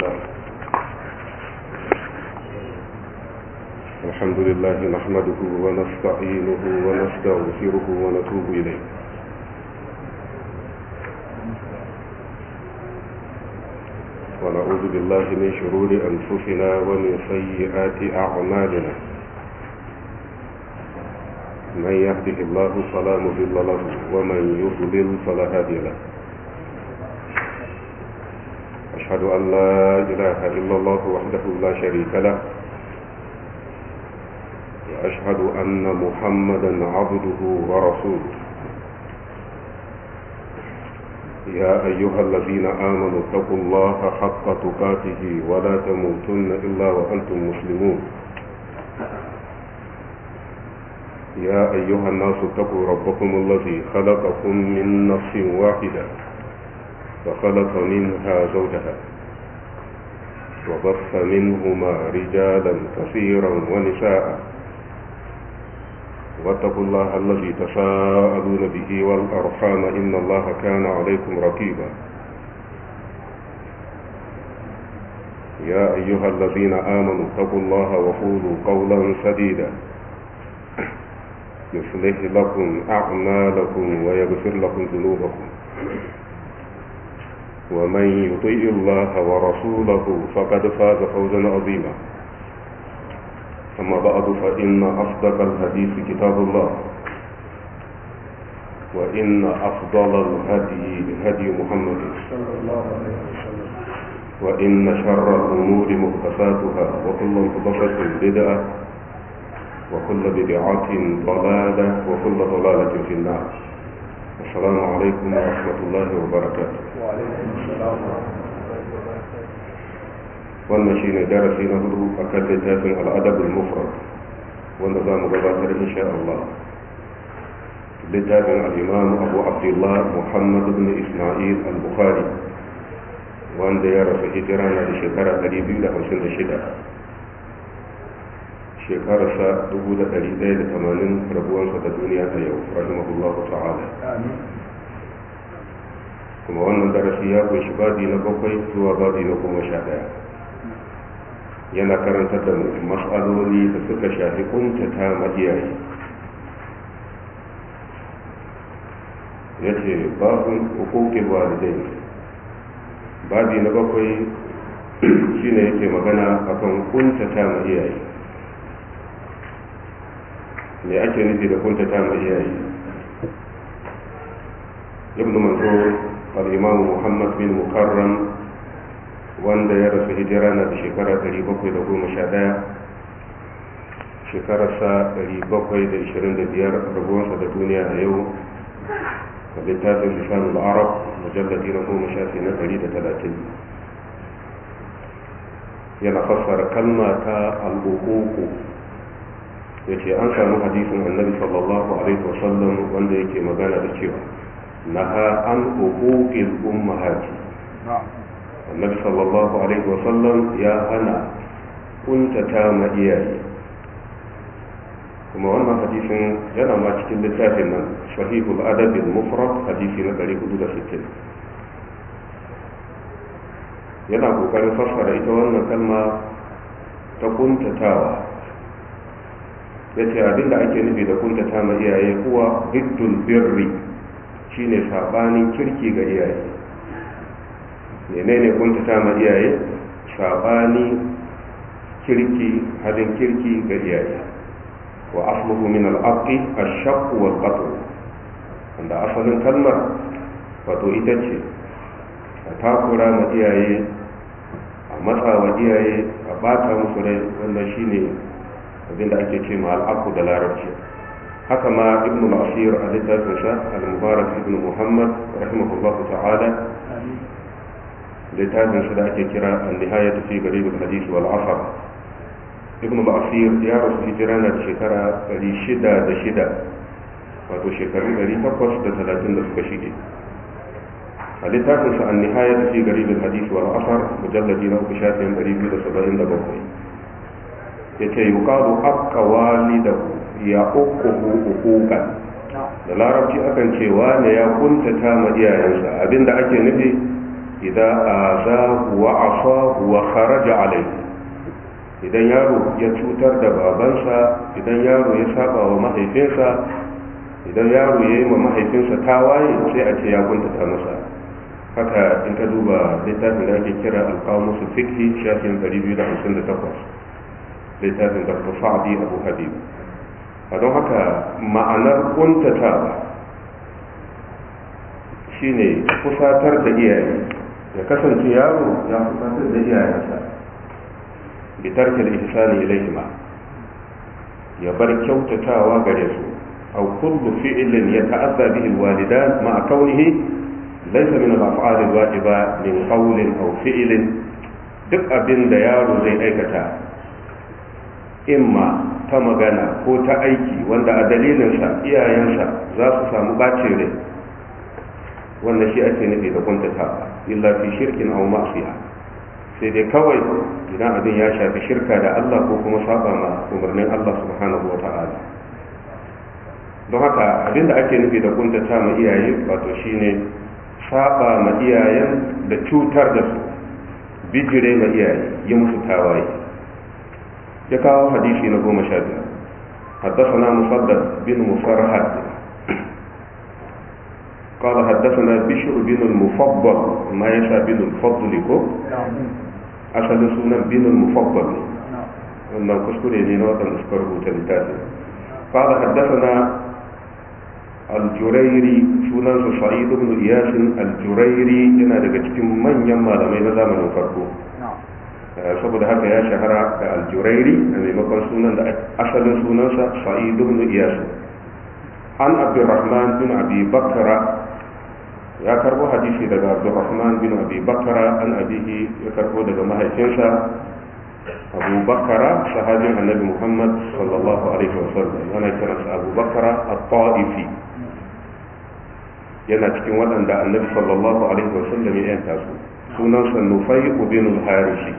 الله الحمد لله نحمده ونستعينه ونستغفره ونتوب إليه ونعوذ بالله من شرور أنفسنا ومن سيئات أعمالنا من يهده الله فلا مضل له ومن يضلل فلا هادي له أشهد أن لا إله إلا الله وحده لا شريك له وأشهد أن محمدا عبده ورسوله يا أيها الذين آمنوا اتقوا الله حق تقاته ولا تموتن إلا وأنتم مسلمون يا أيها الناس اتقوا ربكم الذي خلقكم من نفس واحدة فخلق منها زوجها وبث منهما رجالا كثيرا ونساء واتقوا الله الذي تساءلون به والأرحام إن الله كان عليكم رقيبا يا أيها الذين آمنوا اتقوا الله وقولوا قولا سديدا يصلح لكم أعمالكم ويغفر لكم ذنوبكم ومن يطيع الله ورسوله فقد فاز فوزا عظيما أما بعد فإن أصدق الحديث كتاب الله وإن أفضل الهدي هدي محمد صلى الله عليه وسلم وإن شر الأمور محدثاتها وكل محدثة بدعة وكل بدعة ضلالة وكل ضلالة في النار السلام عليكم ورحمة الله وبركاته وعليكم السلام ورحمة الله وبركاته wannan shi ne darasi na hudu a kan littafin al'adabul mufrad wanda za mu gabatar insha Allah littafin al'imam abu abdullah muhammad ibn ismail al-bukhari wanda ya rasu hijira na da shekara 256 shekararsa 1180 rabuwansa da duniya a yau rahimahullahu ta'ala آمين kuma wannan darasi ya kunshi babi na bakwai zuwa babi na goma sha ɗaya yana karantar da matsaloli da suka shafi kuntata ma iyaye ya ce babin hukukin walidai babi na bakwai shine yake magana akan kuntata ma iyaye me ake nufi da kuntata ma iyaye ibn manzur al-imam muhammad bin mukarram wanda ya rasu hijira na da shekara 711 shekararsa 725 rabuwansa da duniya a yau a littafin lisanul arab mujalladi na goma shafi na 130 yana fassara kalma ta al'ukuku ya ce an samu hadisin annabi sallallahu alaihi wasallam wanda yake magana da cewa naha an hukukil ummahati نعم annabi sallallahu alaihi wasallam ya hana kuntata ma iyaye kuma wannan hadisin yana ma cikin littafin nan sahihul adabil mufrad hadisi na 460 yana kokarin fassara ita wannan kalma ta kuntatawa ya ce abinda ake nufi da kuntata ma iyaye kuwa biddul birri shine sabanin kirki ga iyaye menene kuntata ma iyaye sabani kirki halin kirki ga iyaye wa asluhu min al-aqi ash-shaq wal qatl wanda asalin kalmar wato ita ce a takura ma iyaye a matsa wa iyaye a bata musu rai wannan shine abinda ake ce ma al-aqu da larabci haka ma ibnu al-asir a littafin sa al-mubarak ibnu muhammad rahimahullahu ta'ala آمين littafin su da ake kira an-nihayat fi garib al-hadith wal asar ibn al-asir ya rasu hijira na da shekara 606 wato shekaru 830 da suka shige a littafin sa an-nihayat fi garib al-hadith wal asar mujalladi na uku shafin 277 yace yuqalu aqqa walidahu ya uquhu uquqan نعم da larabci akan ce wane ya kuntata ma iyayensa abinda ake nufi idan azahu wa asahu wa kharaja alayhi idan yaro ya cutar da babansa idan yaro ya saba wa mahaifinsa idan yaro ya yi ma mahaifinsa tawaye sai a ce ya kuntata masa haka in ka duba littafin da ake kira alkamusu fikhi shafin 258 littafin da sa'adi abu habib a don haka ma'anar kuntatawa shine kusatar da iyaye ya kasance yaro ya kusatar da iyayensa bitarkil ihsani ilayhima ya bar kyautatawa gare su aw kullu fi'lin yata'adda bihi alwalidan ma'a kaunihi laysa min al-af'al al-wajiba min qawlin aw fi'lin duk abin da yaro zai aikata imma ta magana ko ta aiki wanda a dalilinsa iyayensa za su samu bacin rai wannan shi ake nufi da kuntatawa illa fi shirkin aw ma'siya sai dai kawai idan abin ya shafi shirka da Allah ko kuma saba ma umarnin Allah subhanahu wa ta'ala don haka abin da ake nufi da kuntata ma iyaye wato shine saba ma iyayen da cutar da su bijire ma iyaye yi musu tawaye ya kawo hadisi na goma sha biyar حدثنا مصدق بن مفرحد قال حدثنا بشر بن المفضل ما يشاء بن الفضل كو asalin sunan binin mufabbal ne wannan kuskure ne na waɗanda suka rubuta littafin fara haddasa na aljurairi sunansa sa'id ibn iyasin aljurairi yana daga cikin manyan malamai na zamanin farko saboda haka ya shahara da aljurairi a maimakon sunan da asalin sunansa sa'id ibn iyasin an abdurrahman bin abi bakara ya karbo hadisi daga abdurrahman bin abi bakara an abihi ya karbo daga mahaifinsa abu bakara sahabin annabi muhammad sallallahu alaihi wasallam ana kiransa abu bakara at-ta'ifi yana cikin waɗanda annabi sallallahu alaihi wasallam ya yanta su sunansa nufai bin al-harishi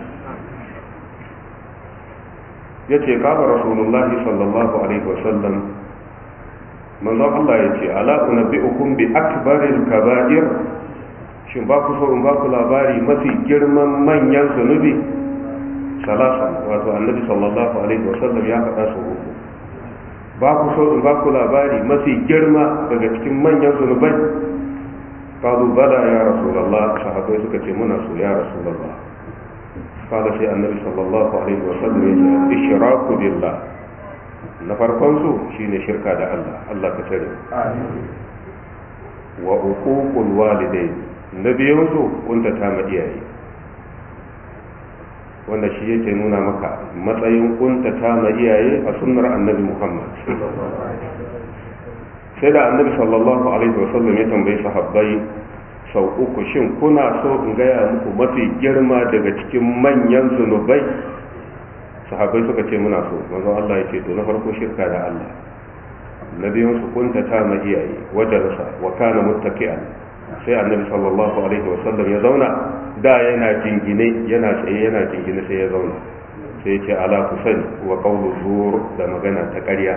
yace kaba rasulullahi sallallahu alaihi wasallam manzon Allah ya ce ala unabbi'ukum bi akbaril kaba'ir shin ba ku so in ba ku labari mafi girman manyan zunubi salasa wato annabi sallallahu alaihi wasallam ya faɗa su uku ba ku so in ba ku labari mafi girma daga cikin manyan zunubai qalu bala ya rasulullah sahabbai suka ce muna so ya rasulullah qala sai annabi sallallahu alaihi wasallam ya ce ishraku billah na farkon su shine shirka da Allah Allah ka tare wa uququl walidain na biyun su kuntata ma iyaye wanda shi yake nuna maka matsayin kuntata ma iyaye a sunnar annabi Muhammad sai da annabi sallallahu alaihi wasallam ya tambayi sahabbai sau uku shin kuna so in gaya muku mafi girma daga cikin manyan zunubai sahabbai suka ce muna so manzo Allah ya ce to na farko shirka da Allah na biyun su kuntata ma iyaye wajarsa wa kana muttaqi'an sai annabi sallallahu alaihi wa sallam ya zauna da yana jingine yana tsaye yana jingine sai ya zauna sai ya ce ala ku sani wa qawlu zur da magana ta ƙarya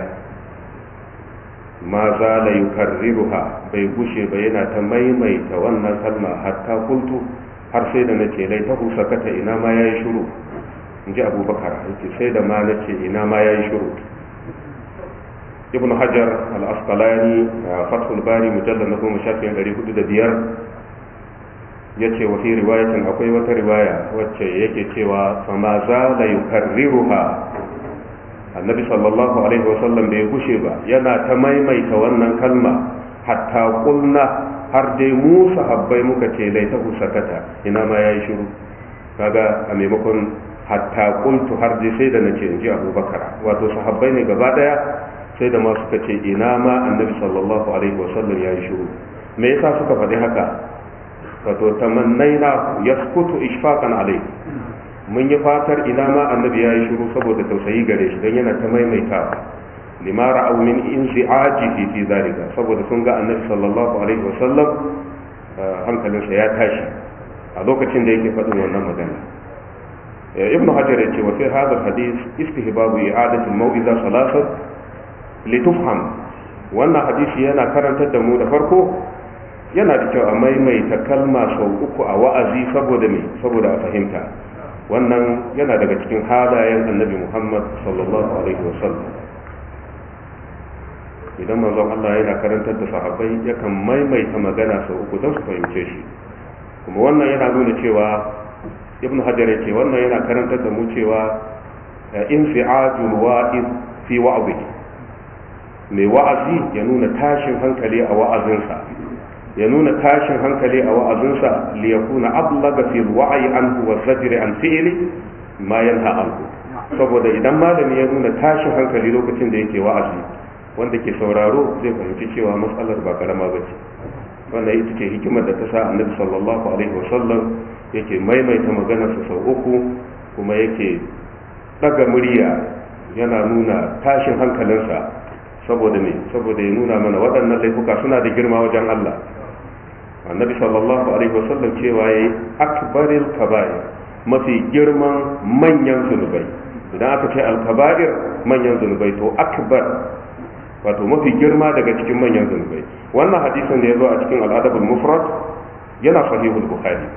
ma za la yukarriruha bai gushe ba yana ta maimaita wannan kalma hatta kultu har sai da nace lai ta sakata ina ma yayi shiru in ji abubakar yake sai da ma na ce ina ma ya yi shuru ibn hajar al-asqalani a fathul bari mujallar na goma shafin ɗari hudu da biyar ya ce wa fi riwayatin akwai wata riwaya wacce yake cewa fama za la yukarriruha annabi sallallahu alaihi wasallam bai gushe ba yana ta maimaita wannan kalma hatta kulna har dai mu sahabbai muka ce laitahu sakata ina ma yayi shiru kaga a maimakon hatta kuntu har dai sai da nace in ji abubakar wato sahabbai ne gaba daya sai da ma suka ce ina ma annabi sallallahu alaihi wasallam ya yi shiru me yasa suka faɗi haka wato tamannaina yaskutu ishfaqan alai mun yi fatar ina ma annabi ya yi shiru saboda tausayi gare shi don yana ta maimaitawa lima ra'aw min inzi'ajihi fi zalika saboda sun ga annabi sallallahu alaihi wasallam hankalinsa ya tashi a lokacin da yake faɗin wannan magana ابن حجر يقول وفي هذا الحديث استهباب إعادة الموئذة ثلاثة لتفهم وأن حديث ينا كرن تدمو دفركو yana da kyau a maimaita kalma sau uku a wa'azi saboda me saboda a fahimta wannan yana daga cikin halayen annabi muhammad sallallahu alaihi wasallam idan manzon Allah yana karantar da sahabbai yakan maimaita magana sau uku don su fahimce shi kuma wannan yana nuna cewa ibn hajar yake wannan yana karantar da mu cewa infi'ajul wa'iz fi wa'zi mai wa'azi ya nuna tashin hankali a wa'azinsa ya nuna tashin hankali a wa'azinsa li yakuna ablaga fi wa'yi anhu wa zajri an fi'li ma yanha anhu saboda idan malami ya nuna tashin hankali lokacin da yake wa'azi wanda ke sauraro zai fahimci cewa matsalar ba karama ba ce wannan ita ce hikimar da ta sa annabi sallallahu alaihi wasallam yake maimaita maganarsa sau uku kuma yake daga murya yana nuna tashin hankalinsa saboda ne saboda ya nuna mana waɗannan laifuka suna da girma wajen Allah annabi sallallahu alaihi wasallam cewa yayi akbaril kaba'ir mafi girman manyan zunubai idan aka ce al-kaba'ir manyan zunubai to akbar wato mafi girma daga cikin manyan zunubai wannan hadisin da ya zo a cikin al'adabul mufrad yana sahihul bukhari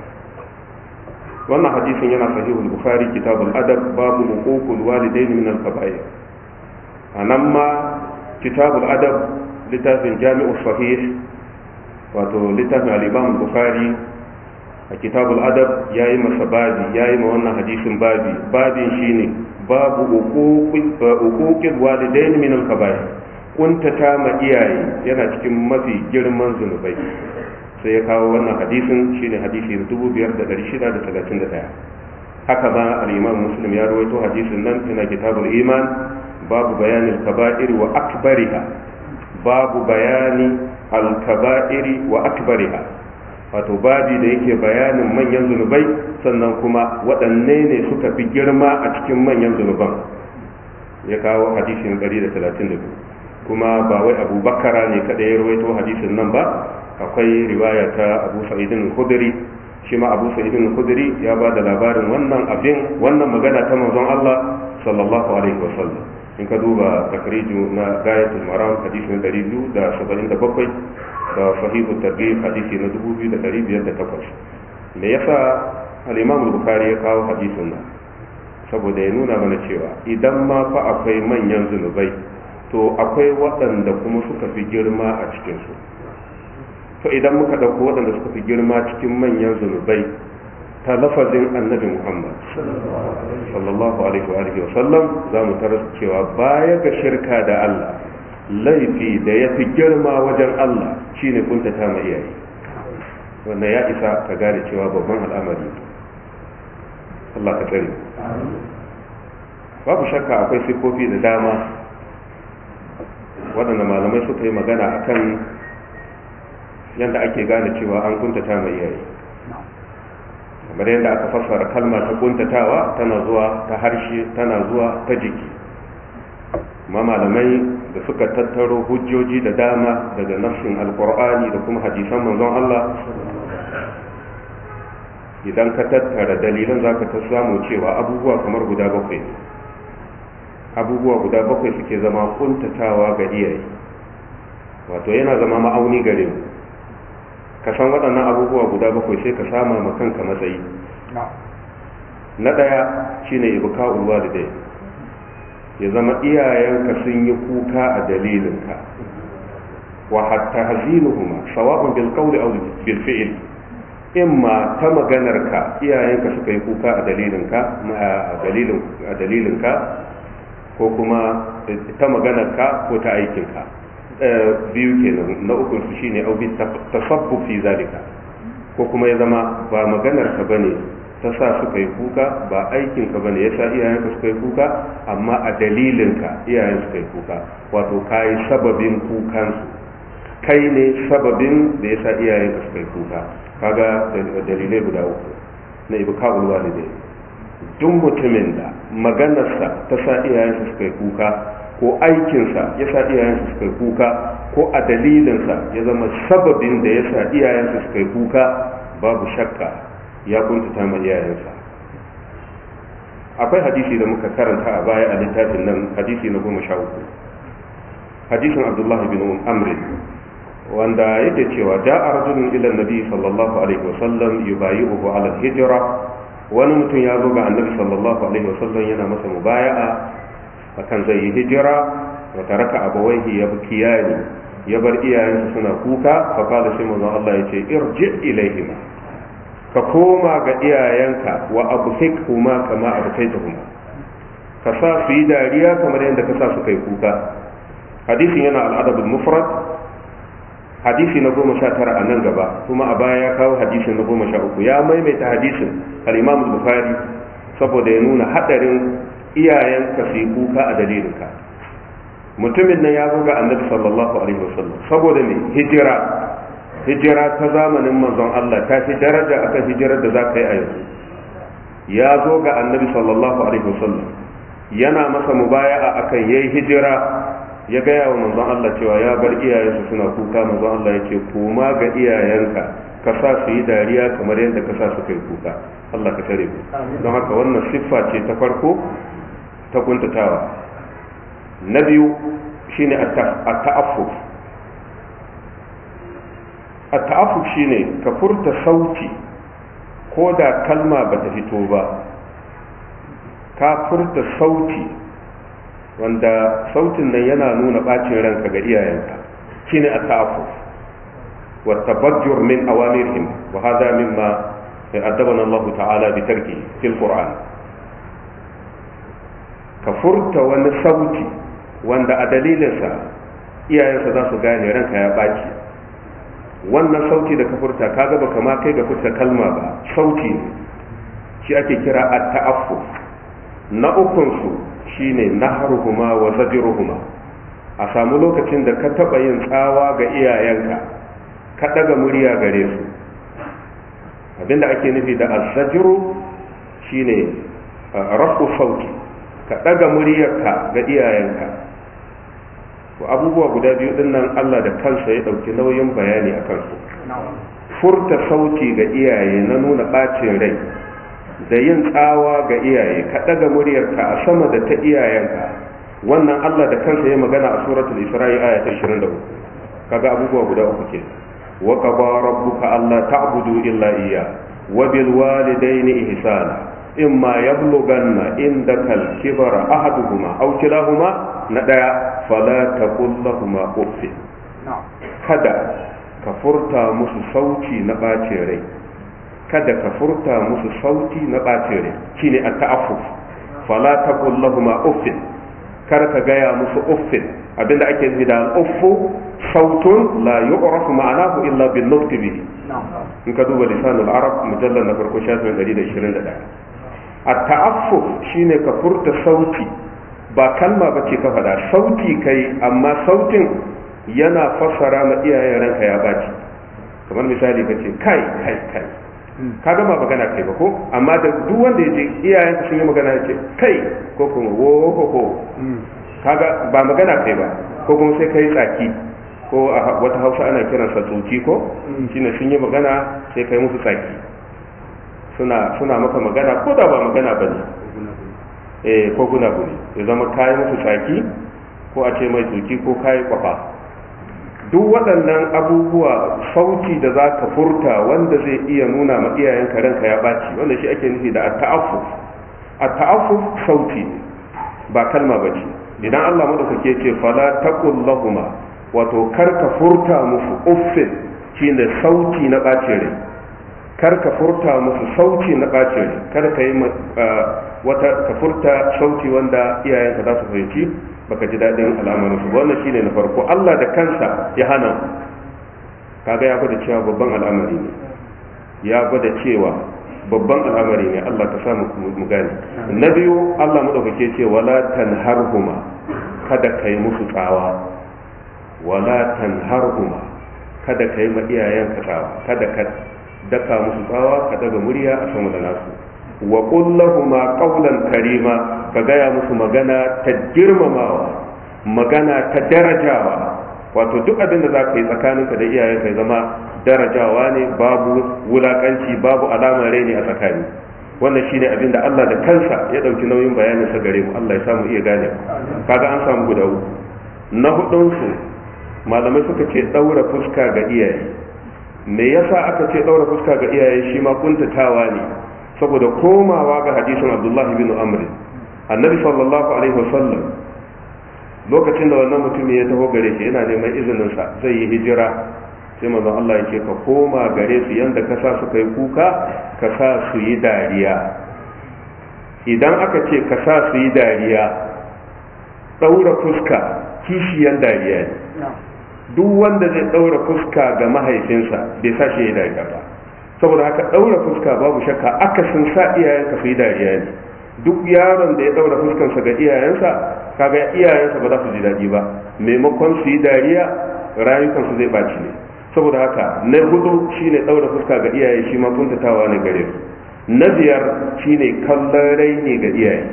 wannan hadisin yana sahihul bukhari kitabul adab babu huququl walidain min al-kaba'ir anan ma kitabul adab littafin jami'us sahih wato littafin al-imam bukhari a kitabul adab yayi masa babi yayi ma wannan hadisin babi babin shine babu huququl walidain min al-kaba'ir kuntata ma iyaye yana cikin mafi girman zunubai sai ya kawo wannan hadisin shine hadisi na 5631 haka ba al-imam muslim ya rawaito hadisin nan ina kitabul iman babu bayanin kaba'ir wa akbariha babu bayani al-kaba'iri wa akbariha wato babi da yake bayanin manyan zunubai sannan kuma waɗanne ne suka fi girma a cikin manyan zunuban ya kawo hadisin 132 kuma ba wai abu bakara ne kada ya rawaito hadisin nan ba akwai riwaya ta abu sa'idin khudri shi ma abu sa'idin khudri ya ba da labarin wannan abin wannan magana ta manzon Allah sallallahu alaihi wasallam in ka duba takriju na gayatul maram hadisin 277 da sahihu targhib hadisi na 2508 me yasa al-imam bukhari ya kawo hadisin nan saboda ya nuna mana cewa idan ma fa akwai manyan zunubai to akwai waɗanda kuma suka fi girma a cikinsu to idan muka ɗauko waɗanda suka fi girma cikin manyan zunubai ta lafazin annabi muhammad sallallahu alaihi wa sallam za mu tarar cewa baya ga shirka da allah laifi da ya fi girma wajen allah shine kuntata ma iyaye wanda ya isa ka gane cewa babban al'amari allah ka tsare babu shakka akwai siffofi da dama waɗanda malamai suka yi magana a kan yadda ake gane cewa an kuntata mai iyaye kamar yadda aka fassara kalma ta kuntatawa tana zuwa ta harshe tana zuwa ta jiki ma malamai da suka tattaro hujjoji da dama daga nafsin alkur'ani da kuma hadisan manzon Allah idan ka tattara dalilan za ka ta samu cewa abubuwa kamar guda bakwai ne abubuwa guda bakwai suke zama kuntatawa ga iyaye wato yana zama ma'auni gare mu ka san waɗannan abubuwa guda bakwai sai ka sama ma kanka matsayi na ɗaya shine ibka ulwa da dai ya zama iyayenka sun yi kuka a dalilinka wa hatta hazinuhuma sawa'un bil qawli aw bil fi'l imma ta maganarka iyayenka suka yi kuka a dalilinka a dalilin a dalilinka ko kuma ta maganarka ko ta aikinka biyu kenan na uku su shine au bi tasabbu fi zalika ko kuma ya zama ba maganarka bane ta sa suka yi kuka ba aikinka bane yasa iyayenka suka yi kuka amma a dalilinka iyayen suka yi kuka wato kai sababin kukansu kai ne sababin da yasa iyayenka suka yi kuka kaga dalilai guda uku na ibka'ul walidai duk mutumin da maganarsa ta sa iyayensa suka yi kuka ko aikinsa ya sa iyayensa suka yi kuka ko a dalilinsa ya zama sababin da ya sa iyayensa suka yi kuka babu shakka ya kuntata ma iyayensa akwai hadisi da muka karanta a baya a littafin nan hadisi na goma sha uku hadisin abdullahi bin amrin wanda yake cewa ja'a rajulun ila nabi sallallahu alaihi wasallam yubayi'uhu ala hijra wani mutum ya zo ga annabi sallallahu alaihi wasallam yana masa mubaya'a akan zai yi hijira wa taraka abawaihi yabkiyani ya bar iyayensa suna kuka fa qala sai manzo Allah yace irji ilaihima ka koma ga iyayenka wa abfikhuma kama abkaitahuma ka sa su yi dariya kamar yadda ka sa su kai kuka hadisin yana al'adabul mufrad hadisi na goma sha tara a nan gaba kuma a baya ya kawo hadisin na goma sha uku ya maimaita hadisin al-imam bukhari saboda ya nuna hadarin iyayenka su yi kuka a dalilinka mutumin nan ya zo ga annabi sallallahu alaihi wasallam saboda ne hijira hijira ta zamanin manzon Allah ta fi daraja akan hijirar da za ka yi a yanzu ya zo ga annabi sallallahu alaihi wasallam yana masa mubaya'a akan yayi hijira ya gaya wa manzon Allah cewa ya bar iyayensa suna kuka manzon Allah ya ce koma ga iyayenka ka sa su yi dariya kamar yadda ka sa su kai kuka Allah ka tare mu don haka wannan siffa ce ta farko ta kuntatawa na biyu shine at-ta'affuf at-ta'affuf shine ka furta sauti ko da kalma bata fito ba ka furta sauti wanda sautin nan yana nuna bacin ranka ga iyayenka shine at-ta'affuf wa tabajjur min awamirihim wa hadha mimma addabana Allah ta'ala bi tarki fil Qur'an ka furta wani sauti wanda a dalilinsa iyayensa za su gane ranka ya baci wannan sauti da ka furta kaga baka ma kai ga furta kalma ba sauti ne shi ake kira at-ta'affuf na ukun su shine naharuhuma wa zajiruhuma a samu lokacin da ka taba yin tsawa ga iyayenka ka daga murya gare su abinda ake nufi da azzajiru shine rafu sauti ka daga muryarka ga iyayenka to abubuwa guda biyu din nan Allah da kansa ya dauki nauyin bayani a kansu furta sauti ga iyaye na nuna bacin rai da yin tsawa ga iyaye ka daga muryarka a sama da ta iyayenka wannan Allah da kansa ya magana a suratul Isra'i aya ta 23 kaga abubuwa guda uku ke wa qaba rabbuka alla ta'budu illa iyya wa bil walidayni ihsana imma yablughanna indaka al-kibara ahaduhuma aw kilahuma na daya fala taqul lahumu uff kada ka furta musu sauti na bacin rai kada ka furta musu sauti na ɓacin rai shine a ta'affuf fala taqul lahum uffin kar ka gaya musu uffin abinda ake nufi da uffu sautun la yu'rafu ma'anahu illa bin nutqi bihi in ka duba lisanul arab mujallal na farko shafin 121 a ta'affuf shine ka furta sauti ba kalma bace ka faɗa sauti kai amma sautin yana fassara ma iyayen ranka ya baci kamar misali kace kai kai kai ka gama magana kai ba ko amma da duk wanda ya je iyayen sun yi magana ya ce kai ko kuma wo ko ko kaga ba magana kai ba ko kuma sai kai tsaki ko a wata hausa ana kiransa tsoki ko shine sun yi magana sai kai musu tsaki suna suna maka magana ko da ba magana bane eh ko guna gune ya zama kai musu tsaki ko a ce mai tsoki ko kai kwafa duk waɗannan abubuwa sauti da za ka furta wanda zai iya nuna ma iyayenka ranka ya ɓaci wanda shi ake nufi da at-ta'affuf at-ta'affuf sauti ba kalma ba ce idan Allah madaukake ce fala taqul lahuma wato kar ka furta musu uffin shine sauti na ɓacin rai kar ka furta musu sauti na ɓacin rai kar ka yi wata ka furta sauti wanda iyayenka za su fahimci baka ji daɗin al'amarin su wannan shine na farko Allah da kansa ya hana kaga ya gwada cewa babban al'amari ne ya gwada cewa babban al'amari ne Allah ka samu mu gane na biyu Allah madaukake ce wala tanharhuma kada kai musu tsawa wala tanharhuma kada kai ma iyayen ka tsawa kada ka daka musu tsawa ka daga murya a sama da nasu wa qul lahumu qawlan karima ka gaya musu magana ta girmamawa magana ta darajawa wato duk abin da za ka yi tsakaninka da iyayenka ya zama darajawa ne babu wulakanci babu alamar raini a tsakani wannan shine abin da Allah da kansa ya dauki nauyin bayanin sa gare mu Allah ya samu iya gane kaga an samu guda uku na hudun su malamai suka ce daura fuska ga iyaye me yasa aka ce daura fuska ga iyaye shi ma kuntatawa ne saboda komawa ga hadisin abdullahi bin amr annabi sallallahu alaihi wasallam lokacin da wannan mutumin ya taho gare shi yana neman izinin sa zai yi hijira sai manzon Allah ya ce ka koma gare su yanda ka sa su kai kuka ka sa su yi dariya idan aka ce ka sa su yi dariya daura fuska kishiyan dariya ne duk wanda zai daura fuska ga mahaifinsa bai sa shi ya dariya ba saboda haka daura fuska babu shakka akasin sa iyayenka su yi dariya ne duk yaron da ya daura fuskansa ga iyayensa kaga iyayensa ba za su ji daɗi ba maimakon su yi dariya rayukansu zai ɓaci ne saboda haka na hudu shine daura fuska ga iyaye shi ma kuntatawa ne gare su na biyar shine kallon raini ga iyaye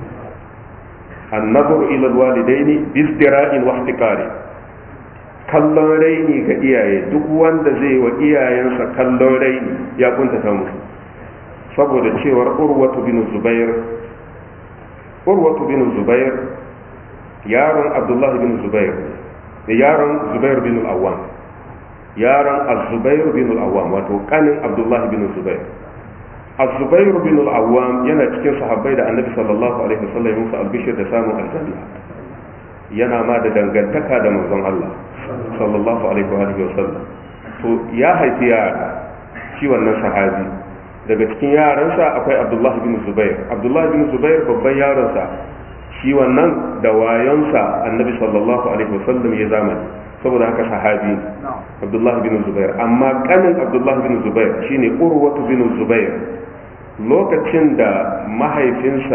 annazuru ila alwalidaini bizdira'in wa ihtiqari kallon raini ga iyaye duk wanda zai wa iyayensa kallon raini ya kuntata musu saboda cewar urwatu bin zubair urwatu bin zubair yaron abdullahi bin zubair da yaron zubair bin al-awwam yaron az-zubair bin al-awwam wato kanin abdullahi bin zubair az-zubair bin al-awwam yana cikin sahabbai da annabi sallallahu alaihi wasallam musu albishir da samun aljanna yana ma da dangantaka da manzon Allah sallallahu alaihi wa sallam to ya haifi yara shi wannan sahabi daga cikin yaransa akwai abdullahi bin zubair abdullahi bin zubair babban yaronsa shi wannan da wayonsa annabi sallallahu alaihi wasallam ya zamani saboda haka sahabi abdullahi bin zubair amma kanin abdullahi bin zubair shine urwatu bin zubair lokacin da mahaifinsa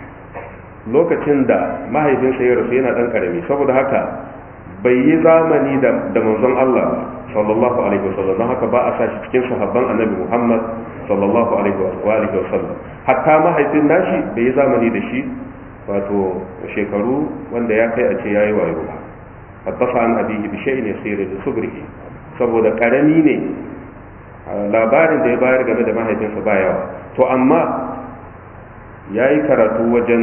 lokacin da mahaifinsa ya rasu yana dan karami saboda haka bai yi zamani da manzon Allah sallallahu alaihi wasallam don haka ba a sa shi cikin sahabban annabi Muhammad sallallahu alaihi wa sallam hatta mahaifin nashi bai yi zamani da shi wato shekaru wanda ya kai a ce yayi wayo ba hattafa an abihi bi shay'in yasir bi subrihi saboda karami ne labarin da ya bayar game da mahaifinsa ba yawa to amma yayi karatu wajen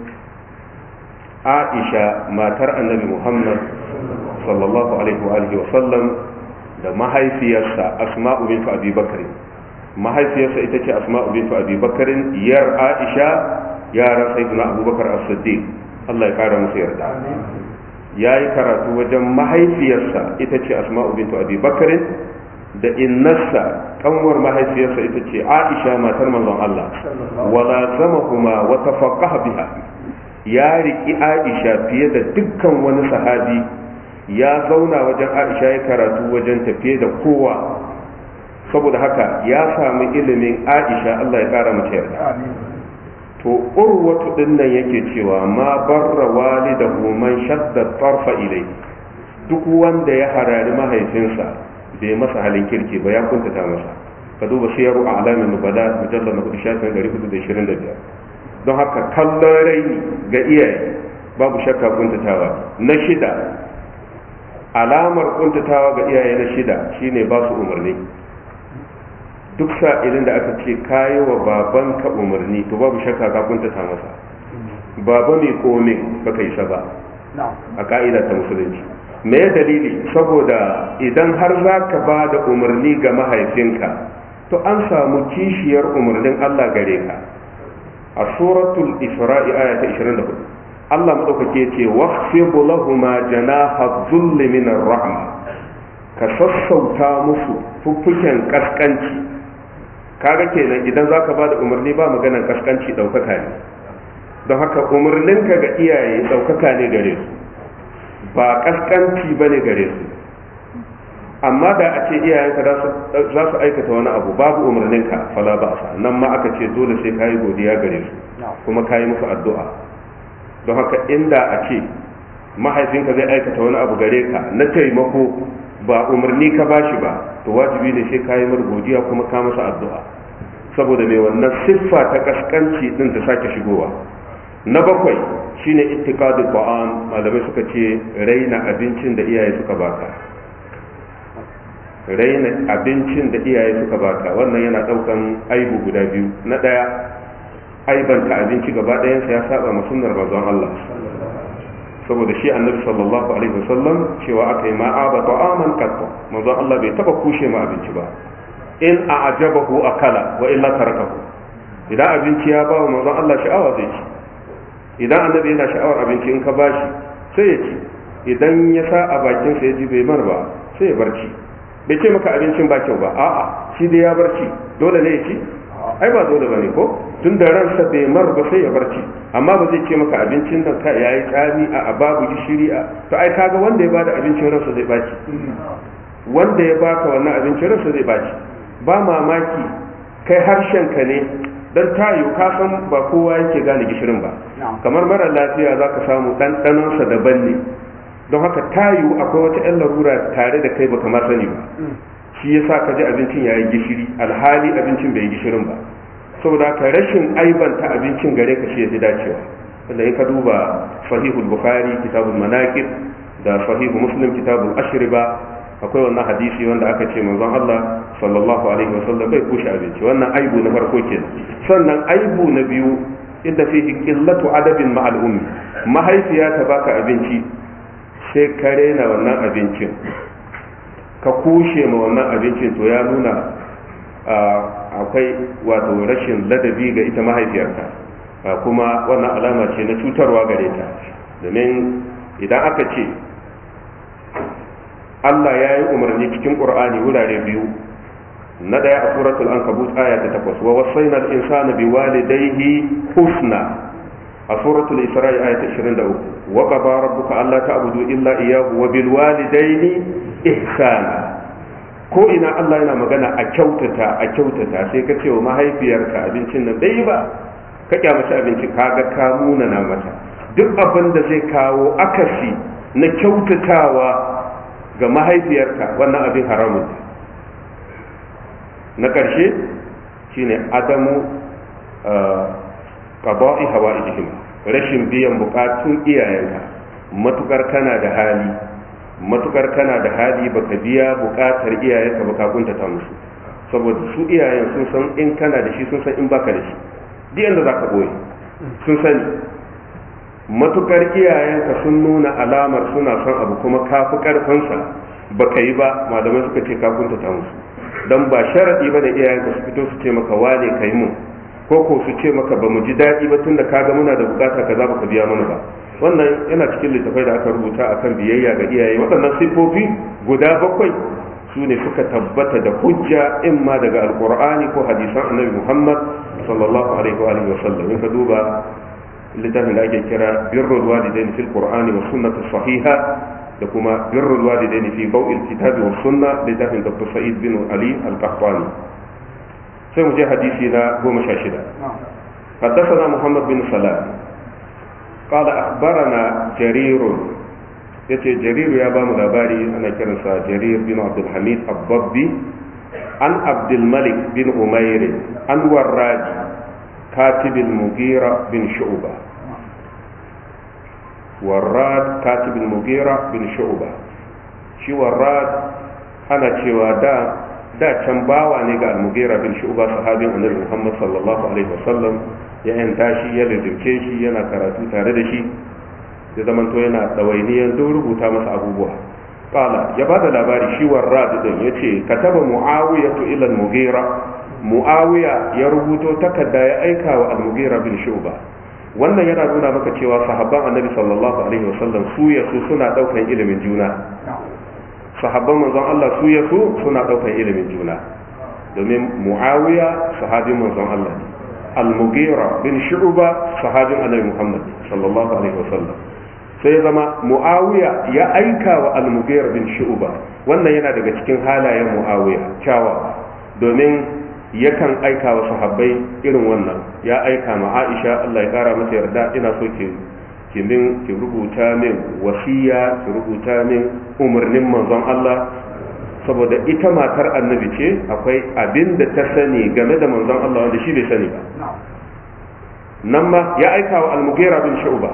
Aisha matar annabi Muhammad sallallahu alaihi wa alihi wa sallam da mahaifiyarsa Asma'u bint Abi Bakr mahaifiyarsa ita ce Asma'u bint Abi Bakr yar Aisha yaran sayyidina Abubakar As-Siddiq Allah ya kara musu yarda yayi karatu wajen mahaifiyarsa ita ce Asma'u bint Abi Bakr da innarsa kanwar mahaifiyarsa ita ce Aisha matar manzon Allah wala zamahuma wa tafaqqaha biha ya riki Aisha fiye da dukkan wani sahabi ya zauna wajen aisha ya karatu wajen tafiye da kowa saboda haka ya sami ilimin aisha allah ya kara mace yarda to urwatu din nan yake cewa ma barra walidahu man shadda tarfa ilai duk wanda ya harari mahaifinsa bai masa halin kirki ba ya kuntata masa ka duba siyaru a alamin nubala mujallar na kudu shafin 425 don haka kallon raini ga iyaye babu shakka kuntatawa na shida alamar kuntatawa ga iyaye na shida shine ba su umarni duk sa'ilin da aka ce kayi wa baban ka umarni to babu shakka ka kuntata masa baba mai komin baka isa ba a ka'ida ta musulunci me ya dalili saboda idan har za ka ba da umarni ga mahaifinka to an samu kishiyar umarnin Allah gare ka a suratul isra'i aya ta 24 Allah maɗaukake ce waqfidu lahuma janaha dhulli min rahma ka sassauta musu fuffuken kaskanci kaga kenan idan zaka ba da umarni ba maganan kaskanci ɗaukaka ne don haka umarninka ga iyaye ɗaukaka ne gare su ba kaskanci ba ne gare su amma da a ce iyayenka za su aikata wani abu babu umarninka fala ba sa nan ma aka ce dole sai kayi godiya gare su kuma kayi musu addu'a don haka inda a ce mahaifinka zai aikata wani abu gare ka na taimako ba umarni ka bashi ba to wajibi ne sai kayi mar godiya kuma ka masa addu'a saboda mai wannan siffa ta kaskanci din ta sake shigowa na bakwai shine ittiqadu ta'am malamai suka ce raina abincin da iyaye suka baka raina abincin da iyaye suka baka wannan yana daukan aibu guda biyu na daya aibanta abinci gaba ɗayansa ya saba ma sunnar manzon Allah saboda shi annabi sallallahu alaihi wasallam cewa aka yi ma'aba ta'aman qatta manzo Allah bai taba kushe ma abinci ba in a'jabahu akala wa illa tarakahu idan abinci ya ba manzo Allah sha'awa zai ci idan annabi yana sha'awar abinci in ka bashi sai ya ci idan ya sa a bakin sa ya ji bai mar ba sai ya barci bai ce maka abincin ba kyau ba a'a shi dai ya barci dole ne ya ci ai ba dole bane ko tun da ransa bai mar ba sai ya barci amma ba zai ce maka abincin nan ka yayi tsami a babu gishiri a to ai kaga wanda ya bada abincin ransa zai baci wanda ya baka wannan abincin ransa zai baci ba mamaki kai harshen ka ne dan tayo ka san ba kowa yake gane gishirin ba kamar mara lafiya zaka samu ɗanɗanonsa daban ne don haka tayo akwai wata 'yan larura tare da kai baka ma sani ba shi yasa ka ji abincin yayi gishiri alhali abincin bai yi gishirin ba saboda ka rashin aibanta abincin gare ka shi yafi dacewa wanda in ka duba sahihul bukhari kitabul manaqib da sahihu muslim kitabul ashriba akwai wannan hadisi wanda aka ce manzon Allah sallallahu alaihi wasallam bai kushe abinci wannan aibu na farko kenan sannan aibu na biyu inda fihi qillatu adabin ma'al ummi mahaifiya ta baka abinci sai ka rena wannan abincin ka kushe ma wannan abincin to ya nuna akwai wato rashin ladabi ga ita mahaifiyarka kuma wannan alama ce na cutarwa gare ta domin idan aka ce Allah ya yi umarni cikin ƙur'ani wurare biyu na ɗaya a suratul ankabut aya ta takwas wa wasaina al-insana biwalidayhi husna a suratul isra'i aya ta 23 wa qada rabbuka alla ta'budu illa iyyahu wa bil walidayni ihsana ko ina Allah yana magana a kyautata a kyautata sai ka ce wa mahaifiyarka abincin nan bai ba ka kyamaci abincin kaga ka nuna na mata duk abin da zai kawo akasi na kyautatawa ga mahaifiyarka wannan abin haramun na ƙarshe shine adamu qada'i hawa'ijihim rashin biyan bukatun iyayenka matukar kana da hali matukar kana da hali baka biya bukatar iyayenka ba ka kuntata musu saboda su iyayen sun san in kana da shi sun san in baka da shi duk yanda zaka boye sun sani matukar iyayenka sun nuna alamar suna son abu kuma ka fi karfinsa baka yi ba malamai suka ce ka kuntata musu dan ba sharadi ba da iyayenka su fito su ce maka wane kai mun ko ko su ce maka ba mu ji daɗi ba tunda kaga muna da bukata kaza baka biya mana ba wannan yana cikin littafai da aka rubuta akan biyayya ga iyaye waɗannan siffofi guda bakwai su ne suka tabbata da hujja in ma daga alqur'ani ko hadisan annabi muhammad sallallahu alaihi wa alihi wa sallam in ka duba littafin da ake kira birrul walidaini fil qur'ani wa sunnati sahiha da kuma birrul walidaini fi bau'il kitabi wa sunna littafin dr sa'id bin ali al-qahtani sai mu je hadisi na goma sha shida حدثنا محمد بن سلام قال أخبرنا جرير yace jariru ya bamu labari ana kiransa jarir bin abdulhamid abbabbi an abdulmalik bin umair an warraji katibin mugira bin shu'ba warrad katibin mugira bin shu'ba shi warrad ana cewa da da can bawa ne ga al-mugira bin shu'ba sahabin annabi Muhammad sallallahu alaihi wasallam ya yanta shi ya lizirce shi yana karatu tare da shi ya zamanto yana ɗawainiyar don rubuta masa abubuwa kala ya ba da labari shi warrad din ya ce kataba muawiya to ila al-mugira muawiya ya rubuto takarda ya aika wa al-mugira bin shu'ba wannan yana nuna maka cewa sahabban annabi sallallahu alaihi wasallam su ya su suna daukan ilimin juna sahabban manzon Allah su ya su suna daukan ilimin juna domin muawiya sahabin manzon Allah ne al-mughira bin shu'ba sahabin annabi Muhammad sallallahu alaihi wasallam sai ya zama muawiya ya aika wa al-mughira bin shu'ba wannan yana daga cikin halayen muawiya kyawawa domin yakan aika wa sahabbai irin wannan ya aika ma Aisha Allah ya kara mata yarda ina so ki ki min ki rubuta min wasiya ki rubuta min umarnin manzon Allah saboda ita matar annabi ce akwai abin da ta sani game da manzon Allah wanda shi bai sani ba nan ma ya aika wa al-mughira bin shu'ba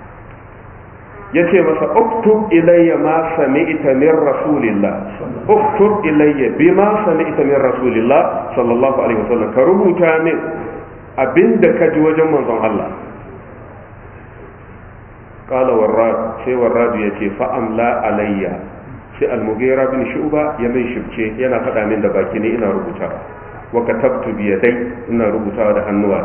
yace masa uktub ilayya ma sami'ta min rasulillah uktub ilayya bima sami'ta min rasulillah sallallahu alaihi wasallam ka rubuta min abinda ka ji wajen manzon Allah qala warrad sai warrad ya ce fa amla alayya sai al-mughira bin shu'ba ya min shibce yana faɗa min da baki ne ina rubuta wa katabtu bi yadai ina rubutawa da hannuwa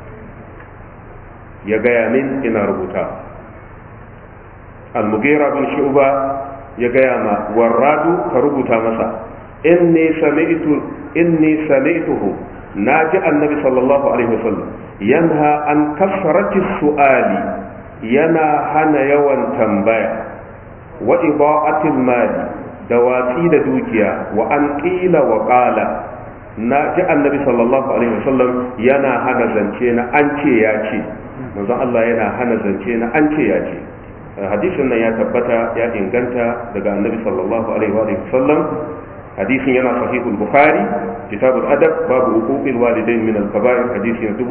ya gaya min ina rubuta al-mughira bin shu'ba ya gaya ma warradu ka rubuta masa inni sami'tu inni sami'tuhu naji annabi sallallahu alaihi wasallam yanha an kasrati su'ali yana hana yawan tambaya wa ida'atil mali da watsi da dukiya wa an qila wa qala na ji annabi sallallahu alaihi wasallam yana hana zance na an ce ya ce manzon Allah yana hana zance na an ce ya ce hadisin nan ya tabbata ya inganta daga annabi sallallahu alaihi wa sallam hadisin yana sahihul bukhari kitabul adab babu uquqil walidain min al-kaba'ir hadisi na